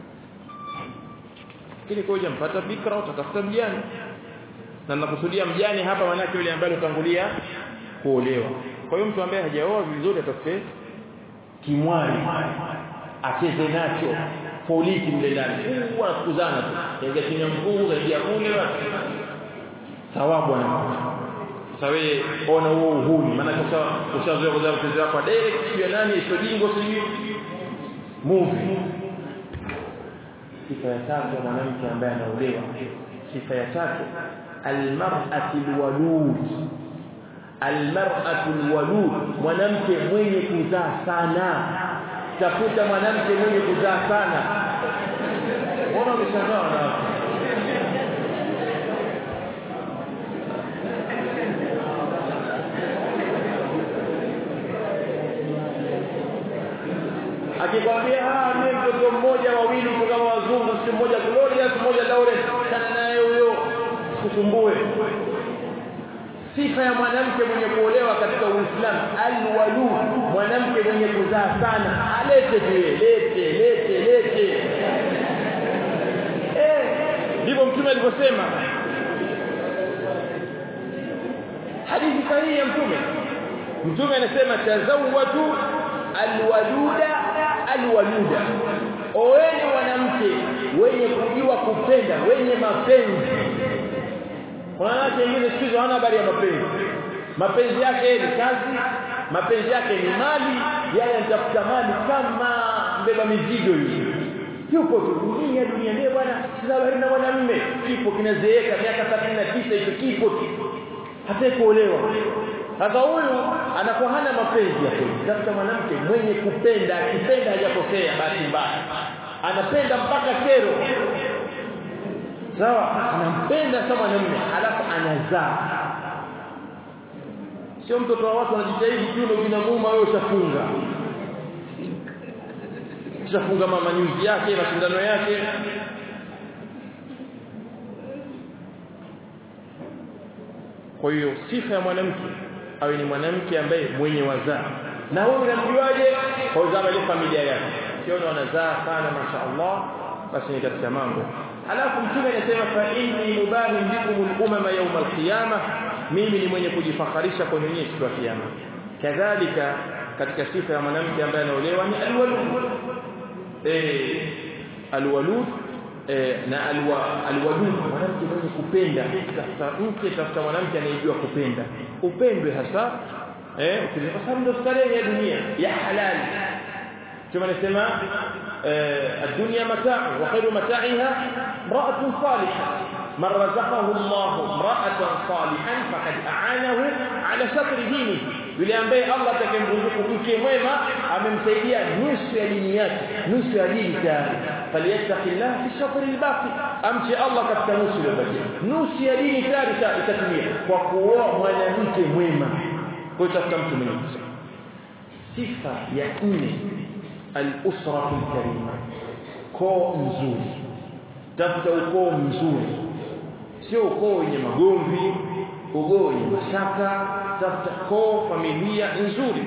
A: lakini koja mpata fikra utatafuta mjane na ninakusudia mjane hapa maana yule ambaye utangulia kuolewa kwa hiyo mtu ambaye hajaoa vizuri atafute kimwali acheze nacho polisi mle ndani huwa kuzana tu kaingia chini ya mkungu kaingia kule thawabu anapata sasa wewe ona huo uhuni maana kisha ushazoea kuzaa mchezo wako direct sio nani sio jingo sio movie sifa ya tatu mwanamke ambaye anaolewa sifa ya tatu almar'atu alwalud almar'atu alwalud mwanamke mwenye kuzaa sana tafuta mwanamke mwenye kuzaa sana mbona umeshangaa na akikwambia ah mimi mtoto mmoja wawili kama wazungu si mmoja Glorious mmoja Lawrence sana naye huyo kusumbue sifa ya mwanamke mwenye kuolewa katika Uislamu alwalud mwanamke mwenye kuzaa sana alete tu lete lete lete eh ndivyo mtume alivyosema hadithi sahihi ya mtume mtume anasema tazawwaju alwaluda alwaluda oeni wanamke wenye kujua kupenda wenye mapenzi wanawake wengine siku hizo hana habari ya mapenzi mapenzi yake ni kazi mapenzi yake ni mali yale anatafuta mali kama mbeba mizigo hivi yupo tu dunia dunia ndio bwana sina habari na mwanamume kipo kinazeeka miaka 39 hicho kipo tu hata kuolewa sasa huyu anakuwa hana mapenzi ya kweli tafuta mwanamke mwenye kupenda akipenda hajakosea bahati mbaya anapenda mpaka kero sawa anampenda sana mwanamume alafu anazaa sio mtoto wa watu anajitahidi kiuno kinamuuma wewe ushafunga ushafunga mama nyuzi yake mashindano yake kwa hiyo sifa ya mwanamke awe ni mwanamke ambaye mwenye wazaa na wewe unamjuaje kwa uzama ile familia yake sio wanazaa sana mashaallah basi ni katika mambo alafu mtume anasema fa inni mubahi bikum al-umama yawm al-qiyamah mimi ni mwenye kujifakharisha kwa nyinyi siku ya kiyama kadhalika katika sifa ya mwanamke ambaye anaolewa ni alwalud eh alwalud eh, na alwa alwadud mwanamke mwenye kupenda tafuta mke tafuta mwanamke anayejua kupenda upendwe hasa eh kwa sababu ndio starehe ya dunia ya halali كما نسمع الدنيا متاع وخير متاعها امرأة صالحة من رزقه الله امرأة صالحا فقد أعانه على شطر دينه yule ambaye Allah atakayemruzuku mke mwema amemsaidia nusu ya dini yake nusu ya dini tayari falyattaqillah fi shatr albaqi amche Allah katika nusu iliyobakia nusu ya dini tayari itatumia kwa kuoa mwanamke mwema kwa tafuta mtu mwenye sifa ya nne al-usra al-karima koo nzuri tafuta ukoo mzuri sio ukoo wenye magomvi ukoo wenye mashaka tafuta koo familia nzuri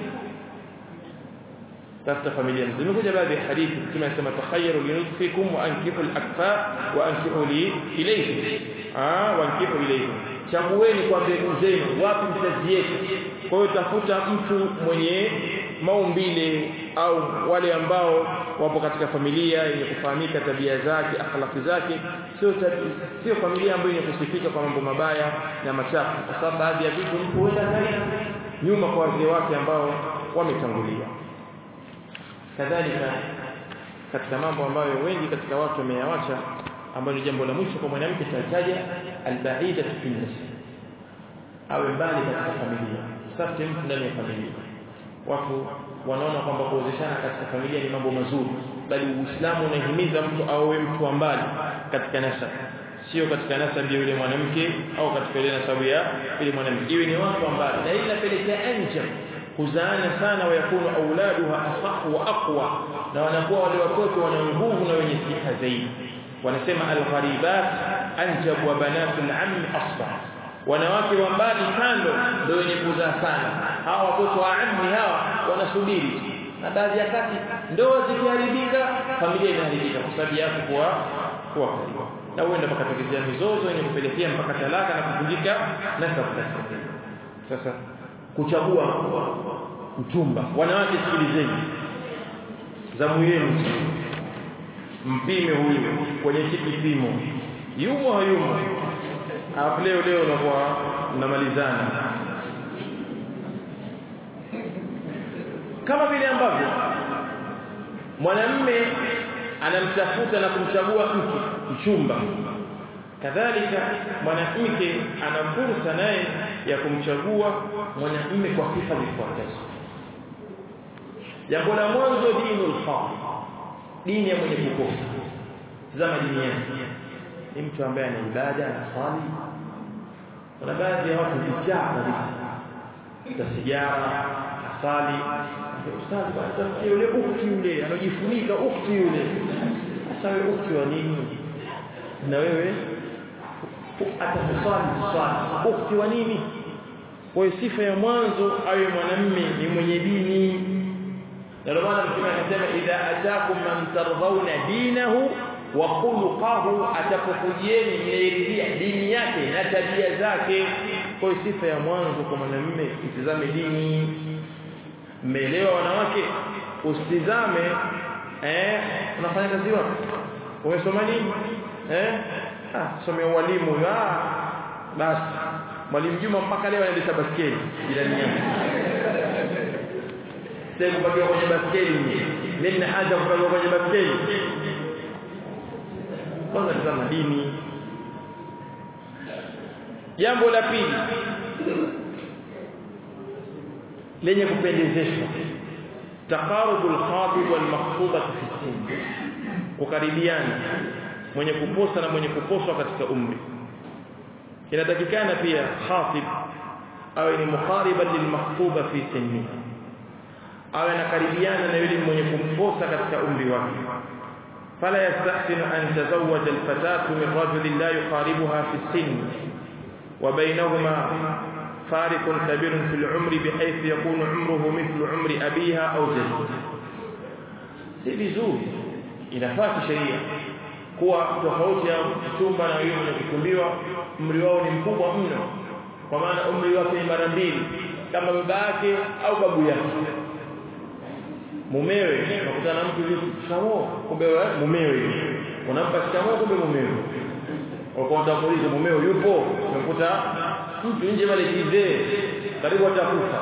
A: tafuta familia nzuri nimekuja baadhi ya hadithi tunasema takhayyaru li nutfikum wa ankihu al-akfa wa ankihu li ilayhi ah wa ankihu ilayhi chagueni kwa mbegu zenu wapi mtaziweka kwa hiyo tafuta mtu mwenye maumbile au wale ambao wapo katika familia yenye kufahamika tabia zake akhlaki zake sio sio familia ambayo yenye kusifika kwa mambo mabaya na machafu kwa sababu baadhi ya vitu mtu huenda nyuma kwa wazee wake ambao wametangulia kadhalika katika mambo ambayo wengi katika watu wameyawacha ambayo ni jambo la mwisho kwa mwanamke tataja albaida fi nafsi awe mbali katika familia sasa mtu ndani ya familia watu wanaona kwamba kuozeshana katika familia ni mambo mazuri bali uislamu unahimiza mtu awe mtu wa mbali katika nasab sio katika nasab ya yule mwanamke au katika ile nasabu ya yule mwanamke iwe ni watu wa mbali na ila pelekea anja kuzaana sana wayakunu auladuha asah wa aqwa na wanakuwa wale watoto wana nguvu na wenye siha zaidi wanasema algharibat anjab wa banatul ammi asbah wanawake wa mbali kando ndio wenye kuzaa sana hawa watoto wa ammi hawa wanasubiri na baadhi ya kati ndoa zikiharibika familia inaharibika kwa sababu yako kuwa kuwa karibu na huenda pakatokezea mizozo yenye kupelekea mpaka talaka na kuvunjika nasabu sasa kuchagua mchumba wanawake sikilizeni zamu yenu mpime huyu kwenye kipimo yumo hayumo alafu leo leo unakuwa mnamalizana kama vile ambavyo mwanamme anamtafuta na kumchagua mke mchumba kadhalika mwanamke ana fursa naye ya kumchagua mwanamume kwa sifa zifuatazo jambo la mwanzo dinul khafi dini ya mwenye kukosa tazama dini yake ni mtu ambaye ana ibada anaswali kuna baadhi ya watu vijaa kabisa sigara asali ustazi bwana yule ukti yule anajifunika ukti yule sasa wewe ukti wa nini na wewe atakuswali swali ukti wa nini kwa hiyo sifa ya mwanzo awe mwanamme ni mwenye dini na ndio maana mtume anasema idha atakum man tardhauna dinahu wa khuluquhu atapokujieni mnairidhia dini yake na tabia zake kwa hiyo sifa ya mwanzo kwa mwanamume itizame dini mmeelewa wanawake usitizame eh unafanya kazi wapi umesoma nini eh ah somea walimu ah basi mwalimu Juma mpaka leo anaendesha baskeli jirani yake sasa kupakiwa kwenye baskeli mimi na haja kupakiwa kwenye baskeli kwanza tazama dini jambo la pili lenye kupendezeshwa taqarubul khatib wal makhtuba fi sin kukaribiana mwenye kuposa na mwenye kuposwa katika umri inatakikana pia khatib awe ni muqariban lil makhtuba fi sinni awe anakaribiana na yule mwenye kumposa katika umri wake fala yastahsinu an tazawwaja al fatatu min rajulin la yuqaribuha fi sin wa bainahuma فارق كبير في العمر بحيث يكون عمره مثل عمر أبيها أو جده si vizuri inafaa sheria kuwa tofauti ya mchumba na yule mwenye kukumbiwa umri wao ni mkubwa mno kwa maana umri wake ni mara mbili kama baba yake au babu yake mumewe unakutana na mtu hivi shikamoo kumbe mumewe unampa shikamoo kumbe mumewe ukaanza kuuliza mumeo yupo umekuta mtu nje pale kizee karibu atakufa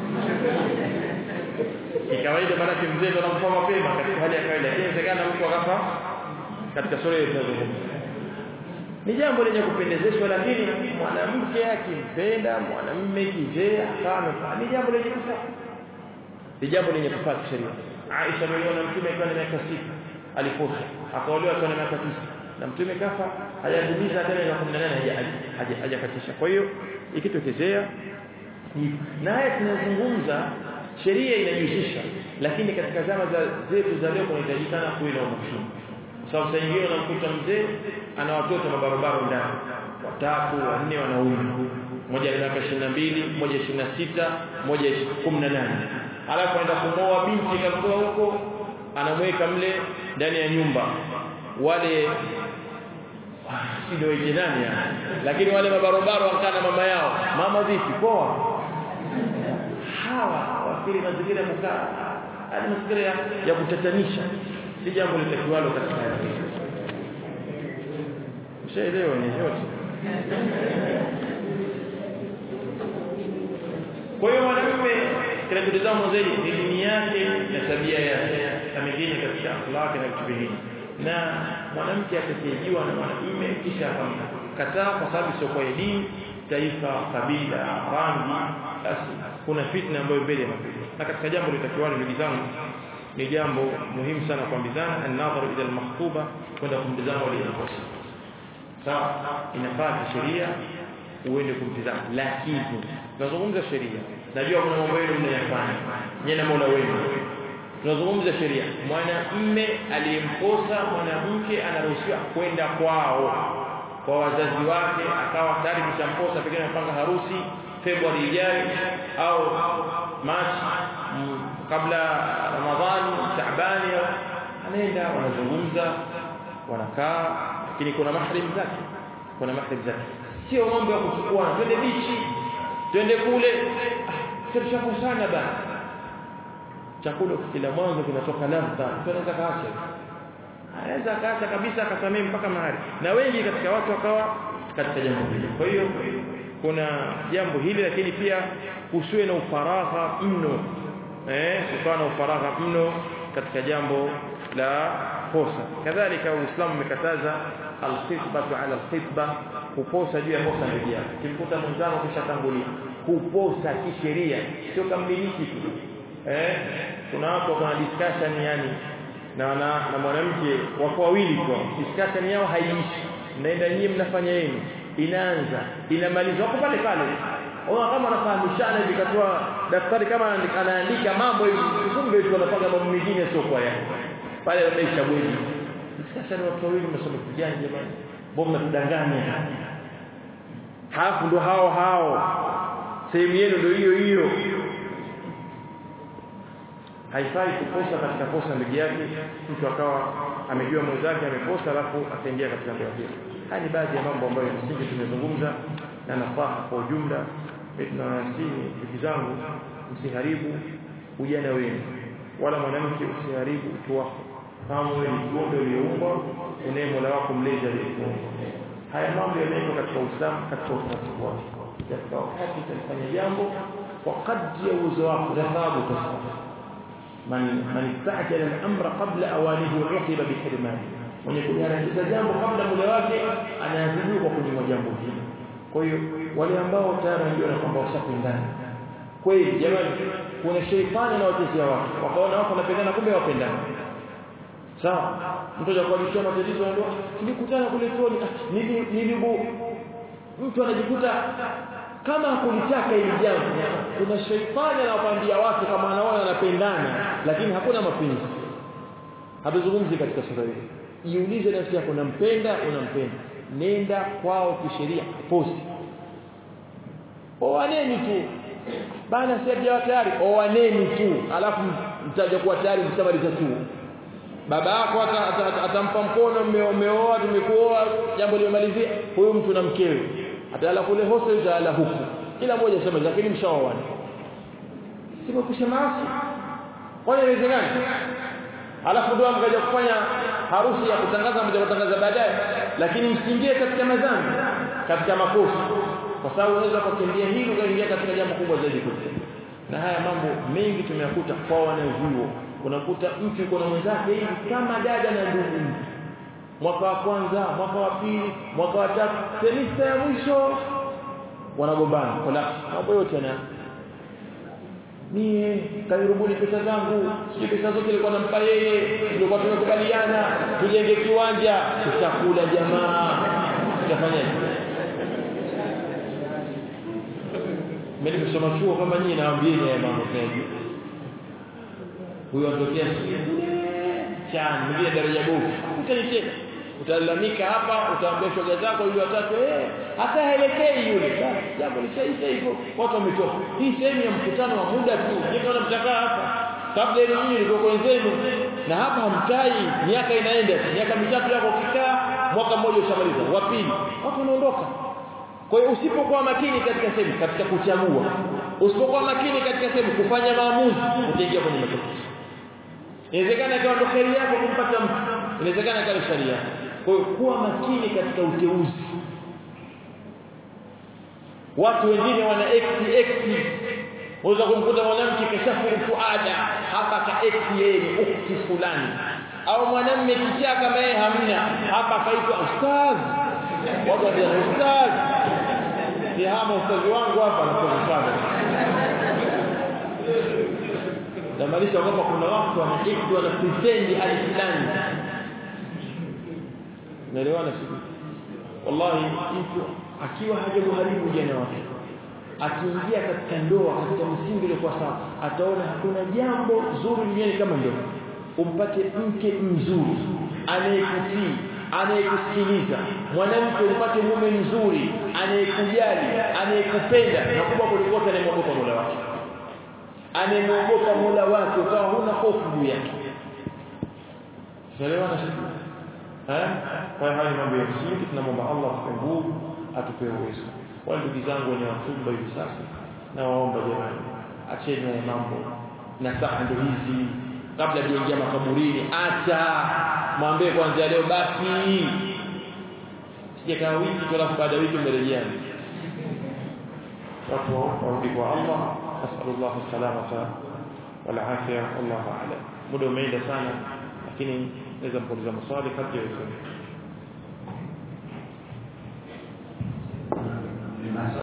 A: kikawaida maana mzee ndo anamfa mapema katika hali ya kawaida inawezekana mtu akafa katika sura ya tunazungumza ni jambo lenye kupendezeshwa lakini mwanamke akimpenda mwanamume kizee akawa ni jambo lenye kufaa ni jambo lenye kufaa kisheria Aisha aliona mtume akiwa na miaka sita aliposa akaolewa akiwa na miaka tisa na mtume kafa hajadumiza tena ya 18 hajakatisha kwa hiyo ikitokezea naye tunazungumza sheria inajihusisha lakini katika zama za zetu za leo kunahitajikana kuwe na umakini kwa sababu saa nyingine unamkuta mzee ana watoto mabarabara ndani watatu wanne wanaume mmoja ana miaka 22 mmoja 26 mmoja 18 alafu anaenda kumoa binti kamtoa huko anamweka mle ndani ya nyumba wale si ndio jirani lakini wale mabarobaro wakaa na mama yao mama vipi poa hawa wakili mazingira ya kukaa hadi mazingira ya, ya kutatanisha si jambo litakiwalo katika haya mshaelewa ni yote kwa hiyo mwanamume kinachotazama zaidi ni dini yake na tabia yake na mengine katika akhlaki na vitu vingine na mwanamke atakayejiwa na mwanamume kisha akamkataa kwa sababu sio kwa dini taifa kabila rangi basi kuna fitna ambayo mbele inakuja na katika jambo litakiwalo ndugu zangu ni jambo muhimu sana kuambizana an-nadharu ila al-makhtuba kwenda kumtazama aliyekosa sawa inafaa sheria uende kumtazama lakini tunazungumza sheria najua kuna mambo yenu mnayafanya nyinyi na Mola wenu tunazungumza sheria mwanamume aliyemkosa mwanamke anaruhusiwa kwenda kwao kwa wazazi wake akawa tayari kishamkosa pengine anapanga harusi Februari ijayo au Machi kabla Ramadhani Shaabani anaenda wanazungumza wanakaa lakini kuna mahrim zake kuna mahrim zake sio mambo ya kuchukua twende bichi twende kule tulishakusanya bana chakula kila mwanzo kinatoka ladha mtu anaweza kaacha anaweza kaacha kabisa akasamee mpaka mahali na wengi katika watu wakawa katika jambo hili kwa hiyo kuna jambo hili lakini pia usiwe na ufaragha mno eh ukawa na ufaragha mno katika jambo la kosa kadhalika uislamu umekataza alkhitbatu ala alkhitba kuposa juu ya kosa ndugu yako kimkuta mwenzako kishatangulia kuposa kisheria sio kamiliki tu eh kuna watu wako na discussion yani na na, na mwanamke wako wawili kwa discussion yao haiishi mnaenda nyinyi mnafanya yenu inaanza inamalizwa hapo pale pale Ona kama anafahamishana hivi katoa daftari kama anaandika mambo hivi kumbe tu anapanga mambo mengine sio kwa yake pale wameisha bweni discussion watu wawili mnasoma kijani jamani mbona mnatudanganya hapo ndo hao hao sehemu yenu ndio hiyo hiyo haifai kukosa katika kosa ndugu yake mtu akawa amejua mwenzake amekosa alafu akaingia katika ndoa hiyo haya ni baadhi ya mambo ambayo msingi tumezungumza na nafaha kwa ujumla tunawasihi ndugu zangu msiharibu ujana wenu wala mwanamke usiharibu utu wako kama wewe ni kiumbe ulioumbwa unaye Mola wako mlezi aliyekuumba haya mambo yamewekwa katika Uislamu katika utaratibu wake katika wakati utalifanya jambo kwa kadri ya uwezo wako na thawabu utapata man man istajala al-amra qabla awanihi uqiba bihirmani mwenye kuharakisha jambo kabla muda wake anaadhibiwa kwa kunyimwa jambo hili kwa hiyo wale ambao tayari wanajua kwamba washapendana kweli jamani kuna sheitani na watezea watu wakaona wako wanapendana kumbe wapendana sawa mtu ajakualishia matatizo ndio tulikutana kule chuoni nilibu mtu anajikuta kama kulitaka hili jambo kuna sheitani anawaambia watu kama anaona anapendana lakini hakuna mapenzi hatuzungumzi katika sura hii jiulize nafsi yako unampenda unampenda nenda kwao kisheria posti owaneni tu bana sija tayari owaneni tu alafu mtaja kuwa tayari mtamaliza tu baba yako atampa mkono umeoa tumekuoa jambo limemalizia huyu mtu na mkewe atalala kule hostel atalala huku kila mmoja sema lakini mshaoana sio kusema asi kwa nini inawezekana alafu ndio mkaja kufanya harusi ya kutangaza mmoja kutangaza baadaye lakini msiingie katika madhambi katika makosa kwa sababu unaweza kukimbia hili ukaingia katika jambo kubwa zaidi kuliko na haya mambo mengi tumeyakuta kwa wanavyuo unakuta mtu yuko na mwenzake hivi kama dada na ndugu mwaka wa kwanza mwaka wa pili mwaka wa tatu semista ya mwisho wanagombana kwa mambo yote na mie kanirubuni pesa zangu sio pesa zote nilikuwa nampa yeye nilikuwa tumekubaliana tujenge kiwanja tutakula jamaa tutafanyaje mimi nimesoma chuo kama nyinyi naambieni haya mambo tunajua huyo anatokea chani mwingine daraja bovu utanicheka utalalamika hapa utaambia shoga zako yule watatu eh hata haelekei yule basi jambo lishaisha hivyo watu wametoka hii sehemu ya mkutano wa muda tu nikaona mtakaa hapa kabla ile nyinyi nilikuwa wenzenu na hapa hamkai miaka inaenda miaka mitatu yako ukikaa mwaka mmoja ushamaliza wa pili watu wanaondoka kwa hiyo usipokuwa makini katika sehemu katika kuchagua usipokuwa makini katika sehemu kufanya maamuzi utaingia kwenye matatizo inawezekana ikawa ndo kheri yako kumpata mtu inawezekana ikawa sharia kwa hiyo kuwa makini katika uteuzi watu wengine wana x x unaweza kumkuta mwanamke kashafuru fuada hapa ka x yeye ni ukhti fulani au mwanamume kichaa kama yeye hamna hapa kaitwa ustaz watu wanasema ustaz ni hama ustazi wangu hapa anasema sana namaanisha kwamba kuna watu wanaishi wana pretend hali fulani naelewana sisi wallahi mtu akiwa hajamuharibu ujana wake akiingia katika ndoa katika msingi ile kwa sawa ataona hakuna jambo zuri duniani kama ndoa umpate mke mzuri anayekutii anayekusikiliza mwanamke upate mume mzuri anayekujali anayekupenda na kubwa kuliko anayemwogopa Mola wake anayemwogopa Mola wake ukawa huna hofu juu yake Tunaelewana sisi eh kwa hiyo haya mambo ya msingi tunamwomba Allah atupe nguvu atupe uwezo wale ndugu zangu wenye watumba hivi sasa na waomba jamani acheni haya mambo na saa ndio hizi kabla hajaingia makaburini acha mwambie kwanza leo basi sijakaa wiki tu alafu baada ya wiki mmerejeana watu warudi kwa Allah nasallallahu salamata wal afia wallahu a'lam muda umeenda sana lakini naweza mkuuliza maswali kati ya